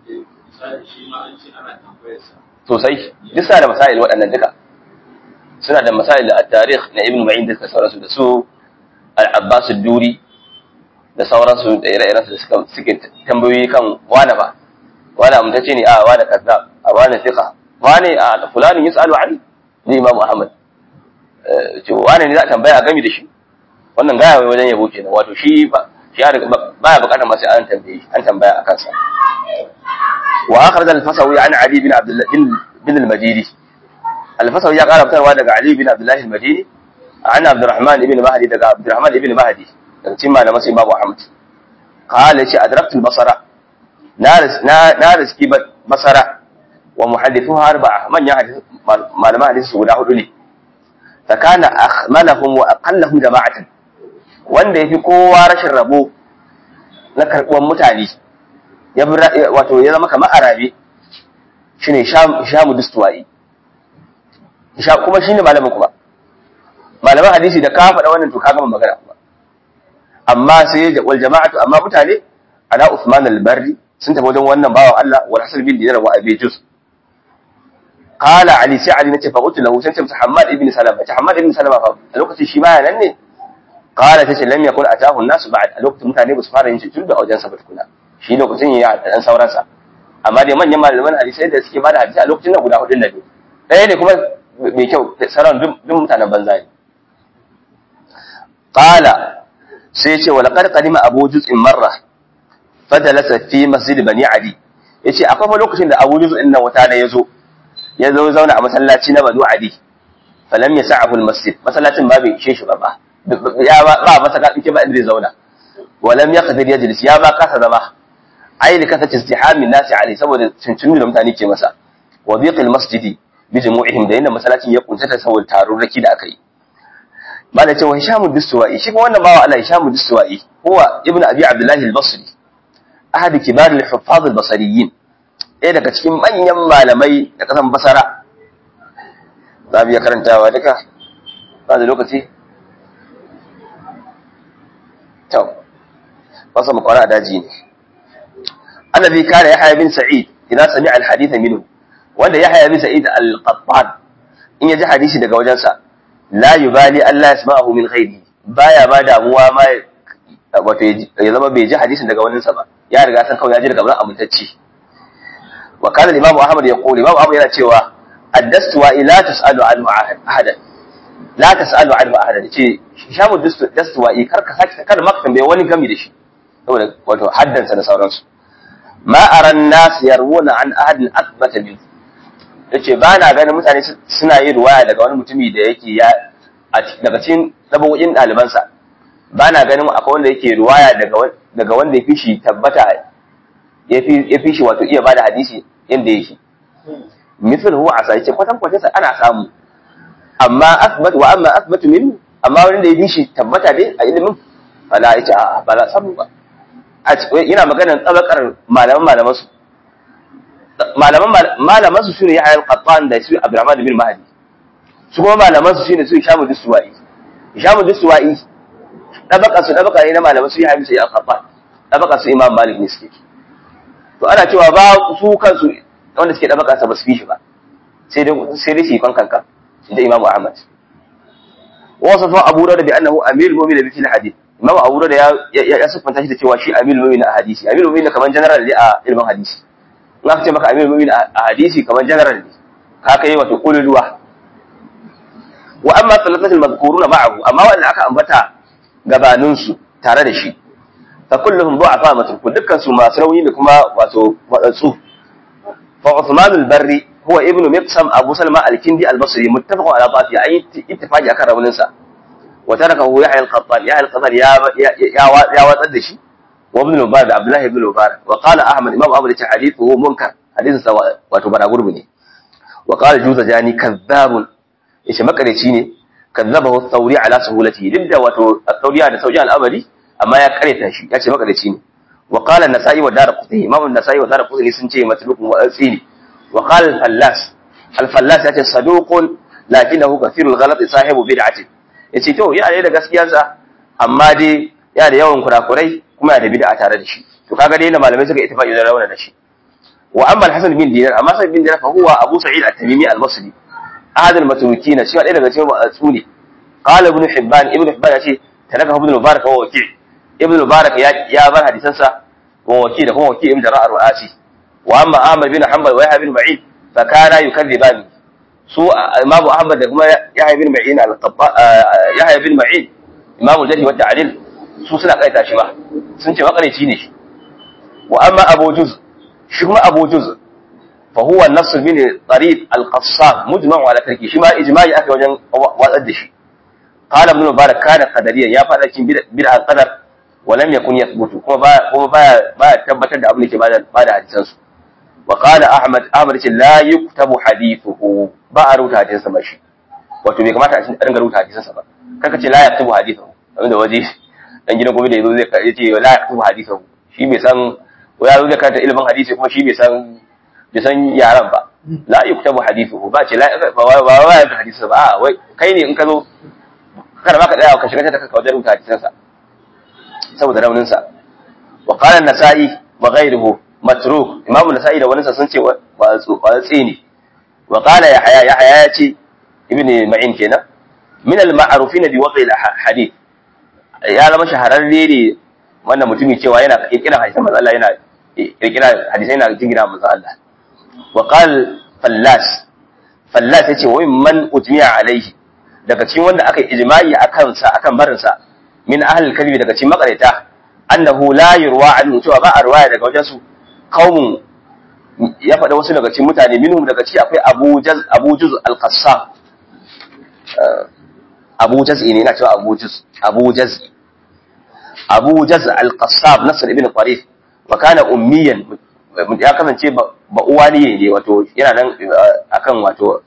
sosai duk suna da masail waɗannan duka suna da masail da tarikh na ibn ma'in da sauransu da su al-abbas duri da sauransu da ire-iren su suka suke tambayoyi kan wane ba wane amtace ne a wane kazzab a wane fiqa wane a fulanin yus'alu ali ni imam ahmad ce wane ne za a tambaya a gami da shi wannan gaya wai wajen yabo kenan wato shi ba shi ya baya bukatar ma sai an tambaye an tambaya a kansa wa akhraj al-fasawi an ali bin abdullah bin al-madini al-fasawi ya kara fitarwa daga ali bin abdullah al-madini an abdurrahman ibn mahdi daga abdurrahman ibn mahdi daga cikin malaman sai babu Ahmad qala shi adraktu al-basara na riski basara wa muhaddithuha arba'a man ya hadith malaman hadisi guda hudu ne fakana akhmalahum wa aqallahum jama'atan wanda yafi kowa rashin rabo na karbuwan mutane ya wato ya zama kamar arabe shine shamu dustuwai kuma shine malamin kuma malaman hadisi da ka faɗa wannan to ka gama magana kuma amma sai wal jama'atu amma mutane ala Uthman al-Barri sun tafi wajen wannan bawan Allah wa Hasan bin Dinar wa Abi Juz qala Ali sai Ali nace fa qultu lahu sai ce Muhammad ibn Salama ta Muhammad ibn Salama fa a lokacin shi baya nan ne qala tace lam yakun atahu an-nas ba'd a lokacin mutane ba su fara yin shi tun da wajen sa tukuna shi lokacin ya da dan sauransa amma dai manyan malaman hadisi da suke bada hadisi a lokacin nan guda hudun nan ne ɗaya ne kuma mai kyau sauran duk mutanen banza ne qala sai ce wa laqad qadima abu juz'in marra fadalasa fi masjid bani adi yace akwai fa lokacin da abu juz'in nan wata da yazo ya zo zauna a masallaci na banu adi falam yas'ahu almasjid masallacin ba bai ishe shi ba ba ya ba ba masa ka dike ba inda zai zauna walam yaqdir yajlis ya ba kasa zama ai li kasati istihamin nasi alai saboda cincin da mutane ke masa wa biqil masjidi bi jumu'ihim da inda masallacin ya kuntata saboda tarurraki da aka yi ba da cewa Hisham ad-Dustuwai shi kuma wannan bawa Allah Hisham ad-Dustuwai huwa ibnu Abi Abdullah al-Basri ahad kibar al-huffaz al-basriyyin ɗaya daga cikin manyan malamai da kasan Basara za mu iya karantawa duka ba da lokaci to wasa mu kwara daji ne annabi kana Yahya bin Sa'id idan sami'a al-hadith minhu wanda Yahya bin Sa'id al-Qattan in ya ji hadisi daga wajensa la yubali Allah yasma'ahu min ghairi baya ba damuwa ma wato ya zama bai ji hadisin daga wani sa ba ya riga san kawai ya ji daga wani amintacci wa kana imam Ahmad ya kula imam Ahmad yana cewa addastu wa ila tasalu anhu ahadan la tasalu anhu ahadan ce shamu dastu wa kar ka saki kar maka tambaye wani gami da shi saboda wato haddansa da sauransu ma aran nas yarwuna an ahadin athbata minhu yace ba na ganin mutane suna yin ruwaya daga wani mutumi da yake ya daga cikin dabawoyin ɗalibansa ba na ganin akwai wanda yake ruwaya daga daga wanda ya fi shi tabbata yafi yafi shi wato iya bada hadisi inda yake misal huwa asa yace kwatan kwatan sa ana samu amma asbat wa amma asbatu min amma wanda ya bi shi tabbata dai a ilimin fala yace a ba za samu ba yana maganar tsabakar malaman malaman su malaman malaman su shine Yahya al-Qattan da su Abdurrahman bin Mahdi su kuma malaman su shine su Hisham al-Dusuwai Hisham al-Dusuwai dabaka su dabaka ne na malaman su Yahya bin al-Qattan dabaka su Imam Malik ne suke to ana cewa ba su kansu wanda suke dabaka sa ba su fi shi ba sai dai sai dai shi kan kanka da Imam Ahmad wasafa Abu Dawud bi annahu amirul mu'minin bi fil hadith Imam Abu Dawud ya ya siffanta shi da cewa shi amirul mu'minin a hadisi amirul mu'minin kaman general ne a ilmin hadisi in aka ce maka amirul mu'minin a hadisi kaman general ne ka kai wato kululuwa wa amma salatatul madhkuruna ma'ahu amma wanda aka ambata gabanin su tare da shi fa kulluhum du'afa matruk dukkan su masu rauni da kuma wato wadatsu fa Uthman al-Barri huwa ibnu Miqsam Abu Salma al-Kindi al-Basri muttafaqun ala dhafi ay ittifaqi akan raunin sa wa tarakahu Yahya al-Qattan Yahya al-Qattan ya ya watsar da shi wa ibn Mubarak Abdullah ibn Mubarak wa qala Ahmad Imam Ahmad ta hadithu munkar hadithin sa wato bara gurbi ne wa qala Juzajani kadhabun yace makareci ne kadzabahu Thawri ala suhulati duk da wato Thawriya da sauki al'amari amma ya kareta shi yace makareci ne wa qala an-Nasa'i wa Darqutni Imam an-Nasa'i wa Darqutni sun ce matlukun wa tsini wa qala al-Fallas al-Fallas yace saduqun lakinahu kathirul ghalat sahibu bid'ati yace to yana da gaskiyarsa amma dai yana da yawan kurakurai kuma yana da bid'a tare da shi to kaga dai malamai suka ittifaqi da rawana da shi wa amma al-Hasan bin Dinar amma Hasan bin Dinar fa huwa Abu Sa'id at-Tamimi al-Basri ahad al-matrukin shi ɗaya daga cikin watsu ne qala ibn hibban ibn hibban yace talaka ibn mubarak wa waki ibn mubarak ya ya bar hadisan sa wa waki da kuma waki ibn jara'ar wa'ati wa amma ahmad bin hanbal wa yahya bin ma'in fa kana yukadiban su imamu ahmad da kuma yahya bin ma'in al-qabba yahya bin ma'in imamu jadi wa ta'dil su suna kaita shi ba sun ce makarici ne shi wa amma abu juz shi kuma abu juz فهو النص من طريق القصاب مجمع على تركه شما اجماعي aka wajen watsar da shi قال ابن مبارك كان قدريا ya fada cikin bid'a qadar ولم يكن يثبت kuma ba kuma ba ba tabbatar da abin da ke bada bada hadisan su wa qala ahmad ahmad ce la yuktabu hadithuhu ba a rubuta hadisan sa ba shi wato bai kamata a dinga rubuta hadisan sa ba kaka ce la yaktubu hadithuhu abinda waje dan gidan gobe da yazo zai ce la yaktubu hadithuhu shi bai san ya zo da karanta ilimin hadisi kuma shi bai san bai san yaran ba la yuktabu hadithuhu ba ce la ba ba ba da hadisi ba wai kai ne in ka zo kada ma ka tsaya ka shiga ta ka wajen rubuta hadisan sa saboda raunin sa wa qala an-nasa'i wa ghayruhu matruk imam an-nasa'i da wani sa sun ce wa tsini wa qala yahya yahya ya ce ibn ma'in kenan min al-ma'rufin bi waqi al-hadith ya zama shahararre ne wannan mutumin cewa yana kirkira hadisan manzo Allah yana kirkira hadisai yana jingina manzo Allah وقال فلاس فلاس yace wai man ujmi'a alaihi daga cikin wanda aka ijma'i akan sa akan barin sa min ahli kalbi daga cikin makareta annahu la yurwa anhu cewa ba a riwaya daga wajen su qaumun ya faɗa wasu daga cikin mutane minhum daga ciki akwai Abu Jaz Abu Juz al-Qassab Abu Jaz ne ina cewa Abu Juz Abu Jaz Abu Jaz al-Qassab Nasr ibn Qarif wa kana ummiyan ya kasance ba uwa ne ne wato yana nan akan wato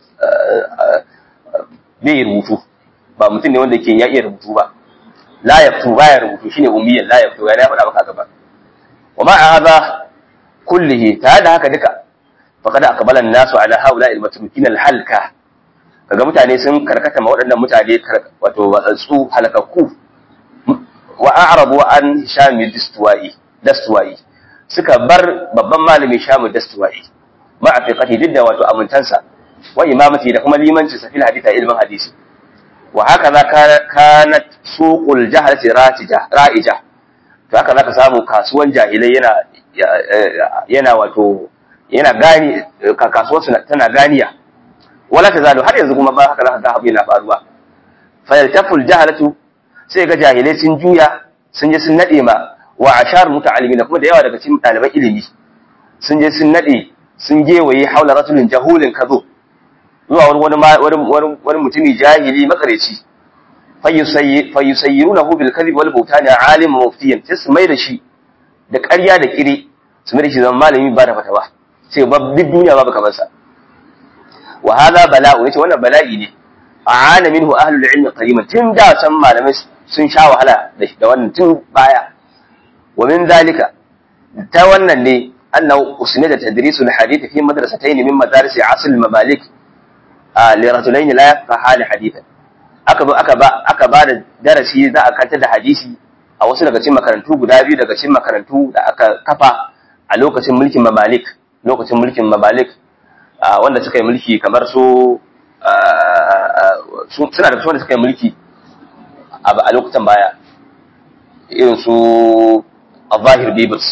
bai rubutu ba mutum ne wanda ke ya iya rubutu ba la yaktu baya rubutu shine ummiyan la yaktu ya faɗa maka gaba wa ma hadha kullihi ta da haka duka faqad aqbala an-nasu ala haula al-matrukin al-halka kaga mutane sun karkata ma waɗannan mutane wato watsatsu halakakku wa a'rabu an hisham dastuwai dastuwai suka bar babban malami shamu dastuwai ma a fiqati duk da wato amintansa wa imamati da kuma limanci sa fil hadith ilmin hadisi wa haka za kanat suqul jahalati ratija ra'ija to haka zaka samu kasuwan jahilai yana yana wato yana gani kasuwar tana ganiya wala tazalu har yanzu kuma ba haka zaka ga abu yana faruwa fa yaltaful jahalatu sai ga jahilai sun juya sun je sun nade ma wa ashar muta'allimin kuma da yawa daga cikin ɗaliban ilimi sun je sun nade sun gewaye haula rasulin jahulin kazo zuwa wani wani wani mutumi jahili makareci fayyusayyirunahu bil kadhib wal bawtani alim muftiyan sai su mai da shi da ƙarya da kire su mai da shi zama malami ba da fatawa sai ba duk duniya babu kamar sa wa hadha bala'u yace wannan bala'i ne a'ana minhu ahlul ilmi qadiman tun da san malamai sun sha wahala da wannan tun baya wa min zalika ta wannan ne annahu usnida tadrisul hadith fi madrasatayn min madaris asl al-mamalik li rajulayn la yafqaha hadithan aka ba aka ba aka ba da darasi za a kantar da hadisi a wasu daga cikin makarantu guda biyu daga cikin makarantu da aka kafa a lokacin mulkin mamalik lokacin mulkin mamalik wanda suka yi mulki kamar su suna da wanda suka yi mulki a lokutan baya irin su al-zahir bibis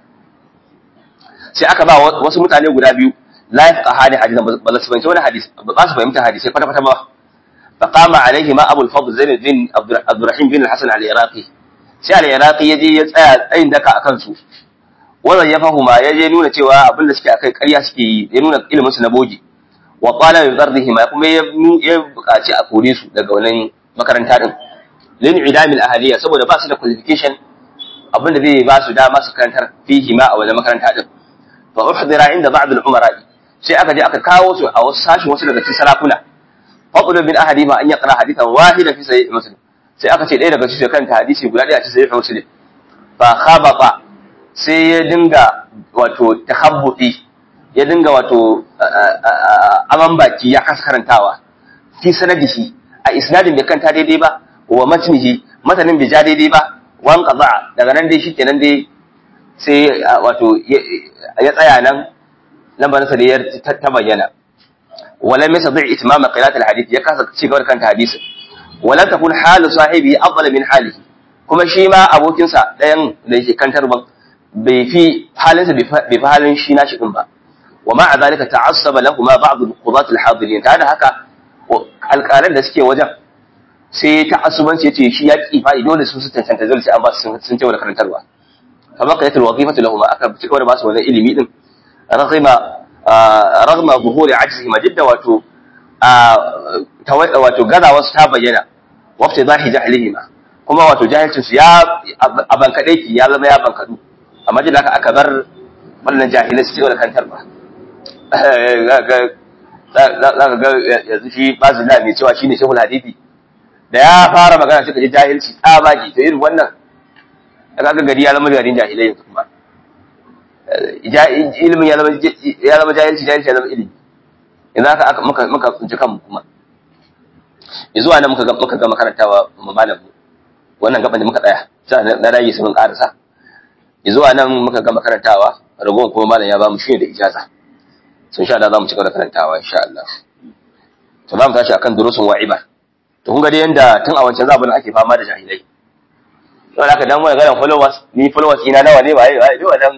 sai aka ba wasu mutane guda biyu la yafqa hadi hadisan ba su fahimci wani hadisi ba su fahimta hadisi kwata kwata ba فقام عليهما ابو الفضل زين الدين عبد الرحيم بن الحسن العراقي sai al-iraqi yaje ya tsaya tsayin daka akan su wannan ya fahuma yaje nuna cewa abin da suke akai ƙarya suke yi ya nuna ilimin su na bogi wa qala bi dardihima kuma ya ya buƙaci a kore su daga wannan makaranta din lin idamil ahliya saboda ba su da qualification abin da zai ba su dama su karantar fihi ma a wannan makaranta din fa uhdira inda ba'd al-umara sai aka je aka kawo su a wasu sashin wasu daga cikin sarakuna fadlu min ahadima an yaqra hadithan wahida fi sahih muslim sai aka ce ɗaya daga cikin kanta hadisi guda ɗaya a cikin sahih muslim fa khabata sai ya dinga wato tahabbuti ya dinga wato aman baki ya kasa karantawa fi sanadihi a isnadin bai kanta daidai ba wa matnihi matanin bai ja daidai ba wan qaza daga nan dai shikenan dai sai wato ya tsaya nan lambarinsa da ya ta bayyana ولم يستطع إتمام قراءة الحديث يكاسك شيء كانت حديث ولم تكن حال صاحبه أفضل من حاله كما شيء ما أبو كنسا لين ليش كان تربا بفي حالنسا بفي حال شيء ناشئ با ومع ذلك تعصب لهما بعض القضاة الحاضرين هذا هكا alƙalan da suke wajen sai ta asubanci yace shi ya ki fa'i dole su su tantance dole sai an ba su sun ce wala karantarwa fa baqiyat alwazifatu lahum aka cika da ba su wannan ilimi din raghima ragma zuhuri ajzihima jidda wato wato gaza wasu ta bayyana waqti zahi jahlihima kuma wato jahilcin su ya abankade ki ya zama ya bankadu amma jin haka aka bar wannan jahilai su ce da kantar ba za ka ga yanzu shi bazina mai cewa shine shehul hadisi da ya fara magana suka ji jahilci tsabaki to irin wannan kaga gari ya zama garin jahilai yanzu kuma ilimin ya zama jahilci jahilci ya zama ilimi yanzu haka aka muka muka tsinci kanmu kuma yanzu nan muka muka ga makarantawa malam wannan gaban da muka tsaya sai na rage su mun karasa yanzu nan muka ga makarantawa ragowar kuma malam ya ba mu shi da ijaza sun sha da za mu ci gaba da karantawa insha Allah to za mu tashi akan durusun wa'iba to kun ga dai yanda tun a wancan zamanin ake fama da jahilai don haka dan wani ganin followers ni followers ina nawa ne ba yi ba yi wadan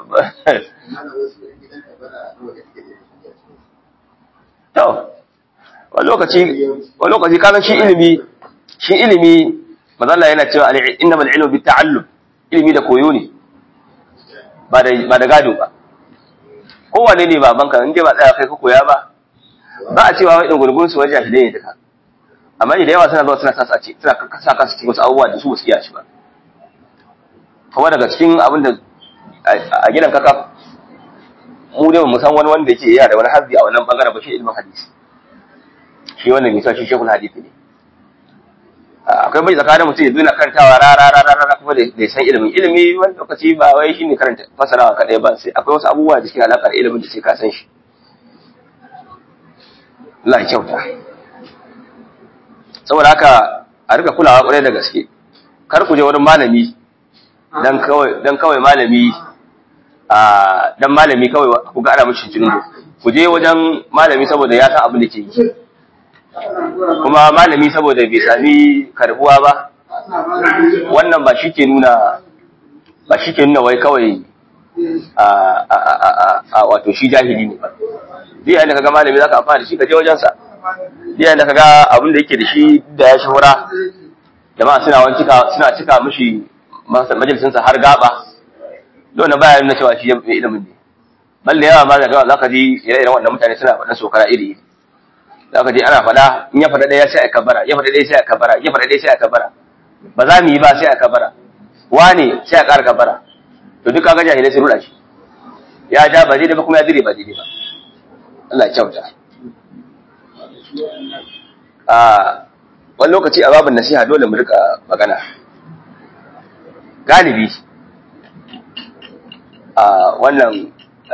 to wani lokaci wani lokaci kana shi ilimi shi ilimi mazalla yana cewa innamal ilmu bit ta'allum ilimi da koyo ne ba da ba da gado ba kowane ne babanka in dai ba tsaya kai ka koya ba ba a cewa wai dungulgun su wajen jahilai ne duka amma da yawa suna zuwa suna sa ce suna sa kansu cikin wasu abubuwa da su ba su iya shi ba kuma daga cikin abin da a gidan kaka mu dai mu san wani wanda yake yana da wani hazzi a wannan bangaren ba shi ilmin hadisi shi wannan mai shi shekul hadisi ne akwai bai tsakanin mutum ya zo na karantawa rara rara rara kuma da san ilimin ilimi wani lokaci ba wai shi ne karanta fasarawa kaɗai ba sai akwai wasu abubuwa da suke alaƙar ilimin da sai ka san shi Allah ya kyauta saboda haka a rika kulawa ƙwarai da gaske kar ku je wani malami dan kawai dan kawai malami a dan malami kawai ku ga ana mishi jinin ku je wajen malami saboda ya san abin da ke yi kuma malami saboda bai sami karbuwa ba wannan ba shi ke nuna ba shi ke nuna wai kawai a wato shi jahili ne ba duk yayin da kaga malami zaka amfana da shi ka je wajensa duk yayin da kaga abin da yake da shi da ya shahura jama'a suna wani cika suna cika mishi majalisinsa har gaba don na baya nuna cewa shi mai ilimin ne balle yawa ma da za ka ji ire-iren wannan mutane suna faɗin sokara iri iri za ka ji ana faɗa in ya faɗa ɗaya sai a kabara ya faɗa ɗaya sai a kabara ya faɗa ɗaya sai a kabara ba za mu yi ba sai a kabara wane sai a ƙara kabara to duk kaga jahilai sun ruɗa shi ya ja ba daidai ba kuma ya dire ba daidai ba Allah ya kyauta a wani lokaci a babin nasiha dole mu rika magana galibi a wannan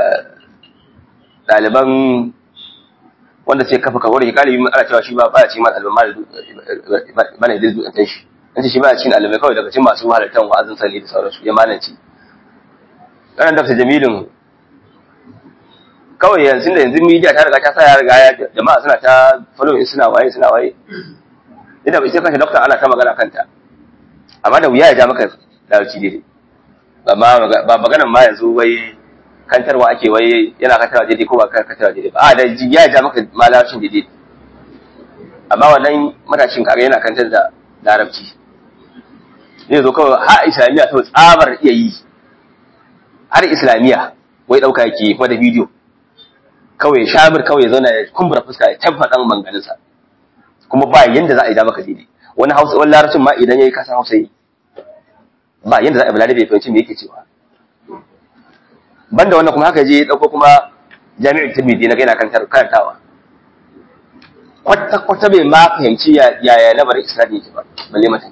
ɗaliban wanda sai kafa kawar shi galibi ana cewa shi ba ba ci ma ɗaliban mana da zuwa shi an ce shi ba cin ɗalibai kawai daga cikin masu halartar wa'azin sani da sauransu ya malanci ɗanan dafta jamilin kawai yanzu da yanzu media ta riga ta sa ya riga ya jama'a suna ta following suna waye suna waye idan ita kanta doctor ana ta magana kanta amma da wuya ya ja maka larabci daidai ba ma ba maganan ma yanzu wai kantarwa ake wai yana kantarwa daidai ko ba kantarwa daidai ba a da ya ja maka ma larabcin daidai amma wannan matashin kare yana kantar da larabci zai zo kawai har islamiyya to tsabar iya yi har islamiyya wai ɗauka yake kuma da bidiyo kawai shamir kawai ya zauna ya kumbura fuska ya tabba dan manganinsa kuma ba yanda za a yi da maka daidai wani hausa wani larabcin ma idan yayi kasan hausa yi ba yanda za a yi balade bai fahimci me yake cewa banda wannan kuma haka je ya dauko kuma jami'in tirmidhi na gaina kan karantawa kwata kwata bai ma fahimci ya ya lamarin isnadi yake ba balle mata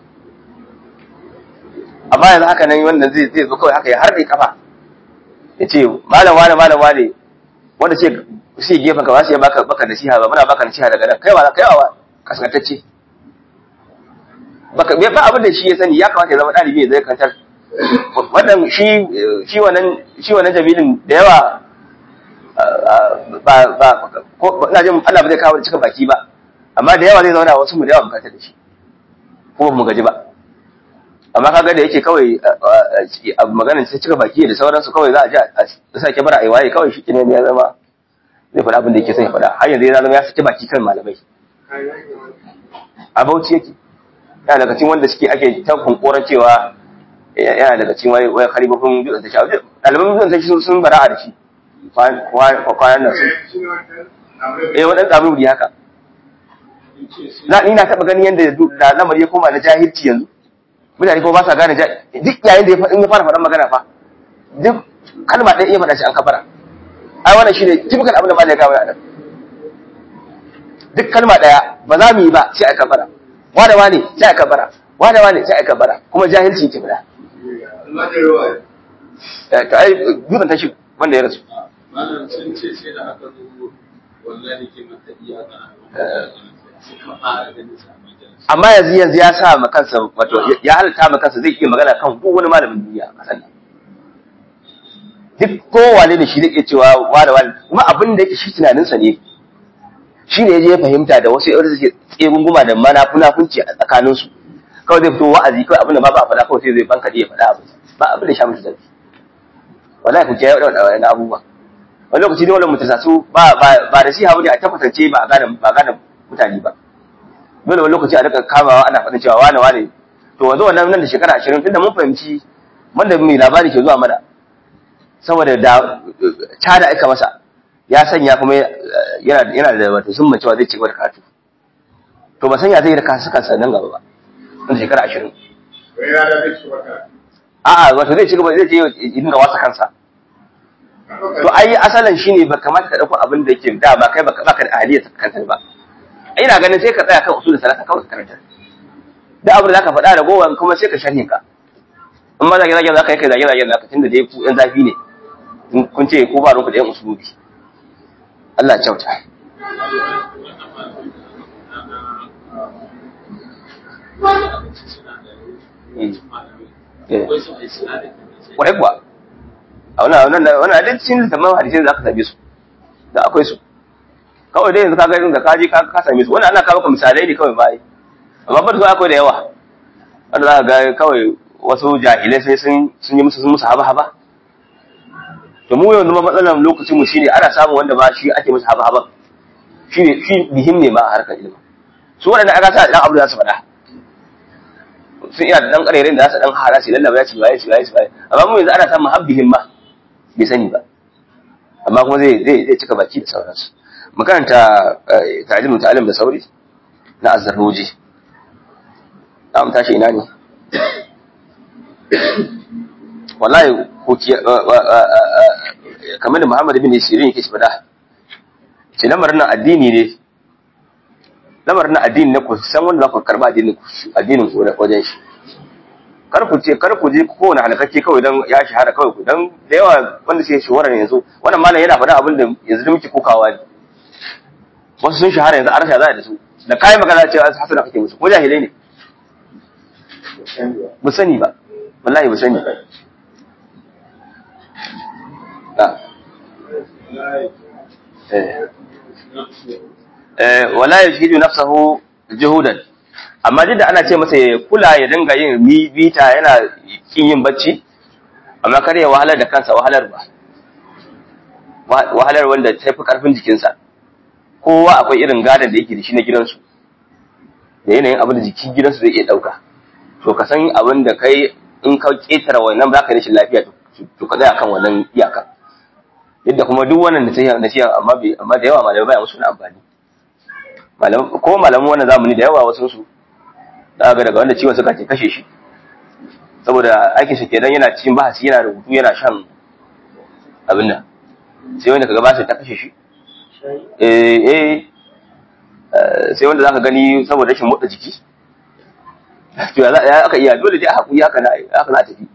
amma yanzu haka nan wannan zai zai zo kawai haka ya harbe kafa ya ce malam wane malam wane wanda ce shi gefen ka ba su ya baka baka nasiha ba muna baka nasiha daga nan kai wa kai wa kaskantacce baka bai ba abin da shi ya sani ya kamata ya zama dalibi ya zai kantar wannan shi shi wannan shi wannan jabilin da yawa ba ba ko ina jin Allah ba zai kawo cika baki ba amma da yawa zai zauna wasu mu da yawa bukatar da shi ko mu gaji ba amma kaga da yake kawai abu maganar sai cika baki da sauransu kawai za a ji a sake bara ai waye kawai shi ne ya zama zai faɗa abin da yake son ya faɗa har yanzu ya zama ya fita baki kan malamai a bauchi yake yana daga cikin wanda suke ake ta kunkoran cewa yana daga cikin wani wani kalibofin dutsen ta shawo ɗaliban dutsen ta sun bara'a da shi kwanan nan sun eh waɗanda abin wuri haka na ni na taɓa ganin yadda da lamari ya koma na jahilci yanzu mutane ko ba sa gane duk yayin da ya fara faɗan magana fa duk kalma ɗaya iya faɗa shi an kafara ai wannan shine typical abin da malai ya kawo nan duk kalma ɗaya ba za mu yi ba sai a kafara wada wane sai a kafara wada wane sai a kafara kuma jahilci ke bada to ai gudun tashi wanda ya rasu malam sun ce sai da aka zo wallahi ke mata iyaka suka fara ganin sa amma yanzu yanzu ya sa ma kansa wato ya halitta ma kansa zai iya magana kan duk wani malamin duniya a kasan nan duk kowane da shi zai iya cewa wani wani kuma abin da yake shi tunaninsa ne shi ne ya fahimta da wasu yawar suke tsegunguma da manafunafunci a tsakaninsu kawai zai fito wa'azi kawai abin da ba ba a faɗa kawai sai zai banka ya faɗa abin ba abin da sha mutu zafi wallahi ku kiyaye waɗannan abubuwa wani lokaci ne wannan mutum su ba ba da shi hawo ne a tabbatance ba a gane ba gane mutane ba dole wani lokaci a rika kamawa ana faɗin cewa wane wane to wanzu wannan nan da shekara ashirin tunda mun fahimci wanda mai labari ke zuwa mana saboda da cada aka masa ya sanya kuma yana yana da wato sun cewa zai ci gaba da karatu to ba sanya zai da kasu kansa nan gaba ba nan da shekara ashirin a'a wato zai ci gaba zai je idan ga wasa kansa to ai asalin shine ba kamata ka dauko abin da yake da ba kai ba ka da ahliyar kansa ba ina ganin sai ka tsaya kan usulul salata kawai ka karanta da abin da zaka faɗa da gowan kuma sai ka sharhin ka in ma zage zage zaka yi kai zage zage zaka tunda dai ku yan zafi ne kun ce ko ba ku da yan usulubi Allah ya kyauta Kwarai kuwa, a wannan wannan duk cikin littafin hadisai za ka same su, da akwai su. kawai dai yanzu ka ga da kaji ka ka same su wannan ana kawo ka misalai ne kawai bai amma ba da akwai da yawa wanda za ka ga kawai wasu jahilai sai sun sun yi musu sun musu haba haba to mu yanzu ma matsalar lokacin mu shine ana samun wanda ba shi ake musu haba haba shine shi bihim ne ma a harkar ilimi su waɗanda aka sa dan abu da su faɗa sun iya da dan ƙarerin da za su dan hara su lallaba ya ci ba ya ci ba ya ci ba amma mu yanzu ana samun habbihim ma bai sani ba amma kuma zai zai cika baki da sauransu makaranta ta'alimin ta'alim da sauri na azzarroji za mu tashi ina ne wallahi kamar da Muhammad ibn Sirin yake faɗa ce lamarin nan addini ne lamarin nan addini ne ku san wanda za ku karba addinin ku addinin ku wajen shi kar ku ce kar ku je kowane halakacce kawai dan ya shahara kawai ku dan da yawa wanda suke shahara yanzu wannan malam yana faɗa abin da yanzu da muke kokawa ne wasu sun shahara yanzu an rasa za da su da kayan magana cewa hasana kake musu ko jahilai ne ba sani ba wallahi ba sani wala yajhidu nafsahu juhudan amma duk da ana ce masa ya kula ya dinga yin bita yana kin yin bacci amma kar ya wahalar da kansa wahalar ba wahalar wanda ta fi karfin jikinsa kowa akwai irin gadon da yake da shi na gidansu da yanayin abin da jikin gidansu zai iya ɗauka to ka san abin da kai in ka ƙetare wannan ba ka rashin lafiya to ka tsaya kan wannan iyaka yadda kuma duk wannan da sai na ciyan amma bai amma da yawa malamai baya musu na amfani malam ko malaman wannan zamani da yawa wasu su da ga daga wanda ciwon suka ke kashe shi saboda aikin shi kenan yana cikin bahasi yana rubutu yana shan abin nan sai wanda kaga ba ta kashe shi eh eh sai wanda zaka gani saboda rashin motsa jiki to ya aka iya dole dai a hakuri haka na haka za a tafi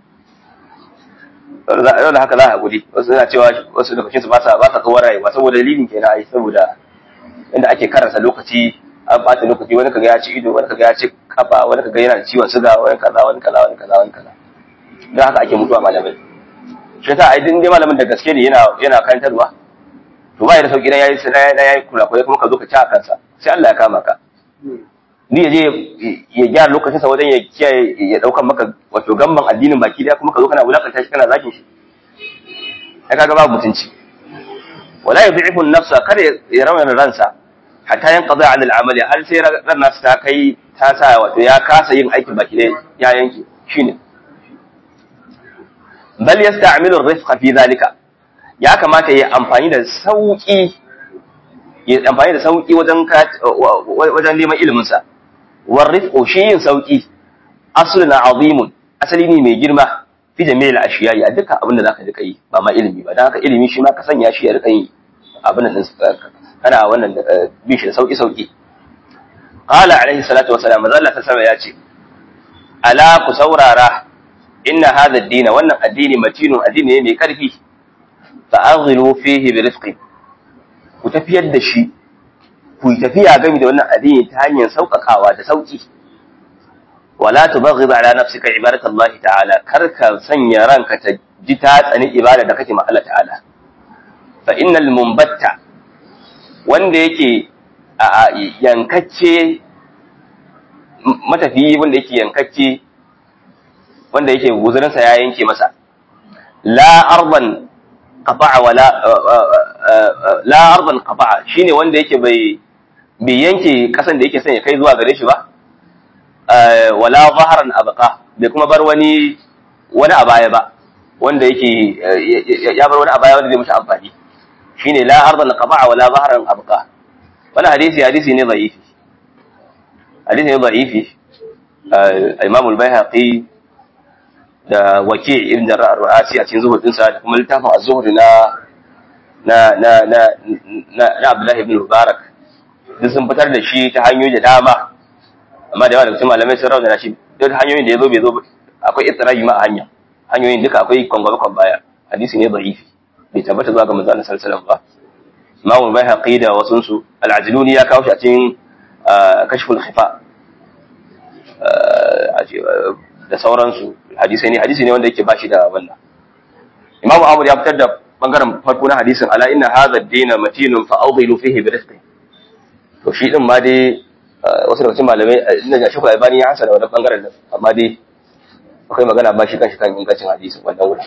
dole haka za a hakuri wasu suna cewa wasu daga cikin su ba sa ba sa tsawon rayuwa saboda dalilin kenan ai saboda inda ake karasa lokaci an bata lokaci wani kaga ya ci ido wani kaga ya ci kafa wani kaga yana da ciwon suga wani kaza wani kaza wani kaza wani kaza don haka ake mutuwa malamai shi yasa ai din dai malamin da gaske ne yana yana karantarwa to ba ya da sauki dan yayi sai na yayi kula kuma ka zo ka ci a kansa sai Allah ya kama ka ni ya je ya gyara lokacin sa wajen ya kiyaye ya daukan maka wato gamban addinin baki daya kuma ka zo kana wulakanta shi kana zakin shi ai kaga babu mutunci wala yud'ifu an-nafsa kada ya rawana ransa hatta yanqadi 'an al-amali har sai ran nasu ta kai ta sa wato ya kasa yin aikin baki daya ya yanke shine bal yasta'milu ar-rifqa fi dhalika ya kamata ya amfani da sauki ya amfani da sauki wajen wajen neman ilimin sa warrifqu shi yin sauki aslun azimun asali ne mai girma fi jami'il ashiyai a dukkan abin da zaka rika yi ba ma ilimi ba dan haka ilimi shi ma ka sanya shi ya rika yi abin nan kana wannan bi shi da sauki sauki qala alaihi salatu wassalam manzo Allah sallallahu ya ce ala ku saurara inna hadha ad-din wannan addini matinun addini ne mai karfi fa aghilu fihi bi rizqi ku tafiyar da shi ku yi tafiya game da wannan addini ta hanyar sauƙaƙawa da sauƙi wala tubaghid ala nafsika ibadat Allah ta'ala kar ka sanya ranka ta ji ta tsani ibada da kake ma Allah ta'ala fa innal mumbatta wanda yake a yankacce matafiyi wanda yake yankacce wanda yake guzurinsa ya yanke masa la arban qata'a wala la arban qata'a shine wanda yake bai bai yanke kasan da yake son ya kai zuwa gare shi ba wala zaharan abqa bai kuma bar wani wani a baya ba wanda yake ya bar wani a baya wanda zai mishi amfani shine la ardan qata'a wala zaharan abqa wannan hadisi hadisi ne da'ifi hadisi ne da'ifi Imam al-Baihaqi da Waki' ibn Jarrah ar-Ru'asi a cikin zuhudin sa da kuma littafin az-Zuhd na na na na na Abdullah ibn Mubarak duk sun fitar da shi ta hanyoyi da dama amma da yawa daga cikin malamai sun rauna shi duk hanyoyin da ya zo bai zo akwai istirahi ma a hanya hanyoyin duka akwai kwangwaba kwan baya hadisi ne da'ifi bai tabbata zuwa ga manzo Allah sallallahu alaihi wasallam ba Imam Baihaqi da wasun su Al-Ajluni ya kawo shi a cikin Kashful Khifa da sauransu hadisi ne hadisi ne wanda yake bashi da wannan Imam Ahmad ya fitar da bangaren farko na hadisin ala inna hadha ad-din matinun fa awdilu fihi bi rizqi to shi din ma dai wasu daga cikin malamai ina ga shekul albani ya hasana wannan bangaren amma dai akwai magana ba shi kanshi kan ingancin hadisin wannan wurin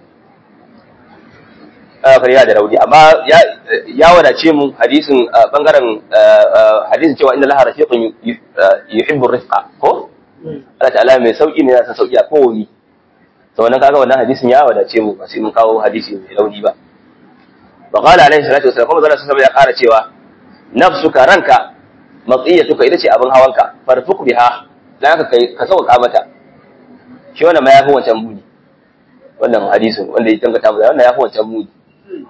kar ya da rauni amma ya wadace mu hadisin bangaren hadisin cewa inna laha rafiqun yuhibbu rifqa ko Allah ta'ala mai sauki ne yana sauki a kowane to wannan kaga wannan hadisin ya wadace mu ba sai mun kawo hadisi mai rauni ba wa qala alaihi salatu wasallam kuma zalla sallallahu ya kara cewa nafsuka ranka matsiyatuka ita ce abin hawanka farfuk biha dan ka kai ka sauka mata shi wannan ma yafi wancan muni wannan hadisin wanda ya tangata mu wannan yafi wancan muni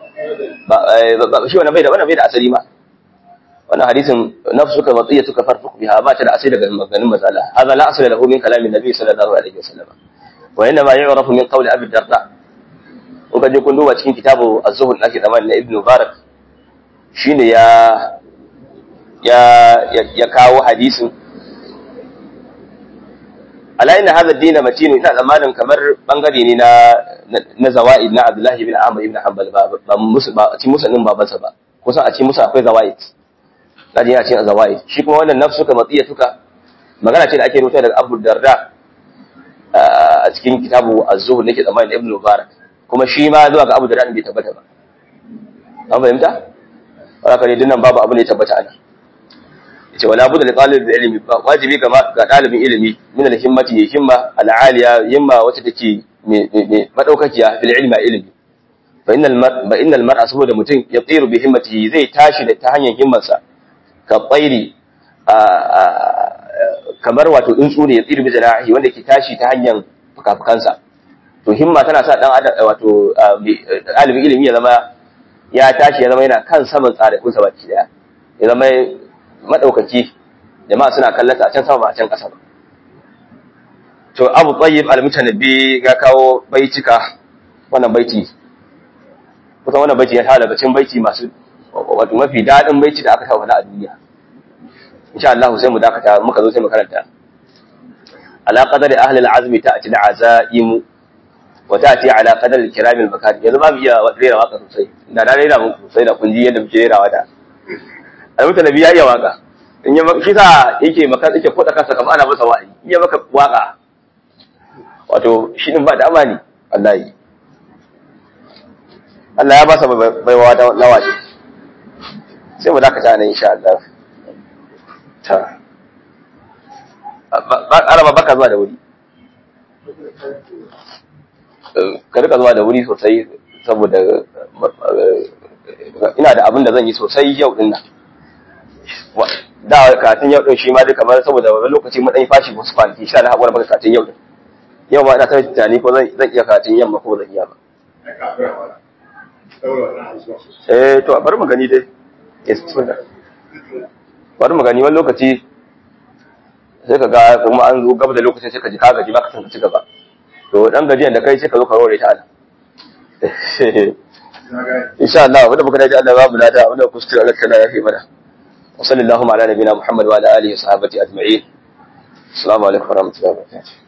ba shi wannan bai da wannan bai da asali ma wannan hadisin nafsuka matiyatuka farfuq biha ba ta da asali daga maganin mazala hadha la asala lahu min kalamin nabi sallallahu alaihi wasallam wa inna ma yu'rafu min qawli abi darda in ka je kun duba cikin kitabu az-zuhud nake zaman na ibn mubarak shine ya ya ya kawo hadisin ala inna hadha ad-din matin ina zamanin kamar bangare ne na na zawaid na abdullahi ibn ahmad ibn hanbal ba ba musu ba ci musannin babansa ba kusan a ci musu akwai zawaid kaji yana cin zawaid shi kuma wannan nafsuka matiyatuka magana ce da ake rubuta daga abu darda a cikin kitabu az-zuhud nake zamanin ibn mubarak kuma shi ma zuwa ga abu darda bai tabbata ba an fahimta haka ne dinnan babu abu ne tabbata ana yace wala budda li talib ilmi ba wajibi ga ga dalibin ilimi min al himmati ya himma al aliya himma wacce take me madaukakiya fil ilmi ilmi fa innal mar ba innal mar'a saboda mutum ya tsiru bi himmatihi zai tashi da ta hanyar himmarsa ka tsairi kamar wato tsuntsu ne ya tsiru bi janahi wanda ke tashi ta hanyar fukafukansa to himma tana sa dan adam wato dalibin ilimi ya zama ya tashi ya zama yana kan saman tsarikunsa baki daya ya zama madaukaki jama'a suna kallata a can sama ba a can ƙasa ba to abu tsayyib al-mutanabbi ga kawo baitika wannan baiti kusan wannan baiti ya tara bacin baiti masu wato mafi daɗin baiti da aka taɓa faɗa a duniya insha Allah sai mu dakata muka zo sai mu karanta ala qadari ahli al-azmi ta'ti al-azaimu wa ta'ti ala qadari al-kiram al-makari yanzu ba mu iya rera waka sosai da na rera muku sosai da kun ji yadda muke rerawa da almuta nabi ya iya waka in ya maka kisa yake maka yake koda kansa kamar ana masa wa'azi in ya maka waka wato shi din ba da amani wallahi Allah ya ba sa baiwa da lawaji sai mu dakata nan insha Allah ta araba baka zuwa da wuri ka rika zuwa da wuri sosai saboda ina da abin da zan yi sosai yau din nan da katin yau din shi ma dai kamar saboda wani lokaci mun dan yi fashi wasu kwanaki sha na haƙura baka katin yau din yau ma ina ta tunani ko zan iya katin yamma ko zan iya ba eh to bari mu gani dai yes bari mu gani wani lokaci sai ka ga kuma an zo gaba da lokacin sai ka ji ka gaji ba ka san ka ci gaba to dan gajiyan da kai sai ka zo ka rore ta Allah insha Allah wanda muka dace Allah babu lada wanda kuskure Allah kana yafi mana wa sallallahu ala nabiyina Muhammad wa ala alihi wa sahbihi ajma'in assalamu alaikum wa rahmatullahi wa barakatuh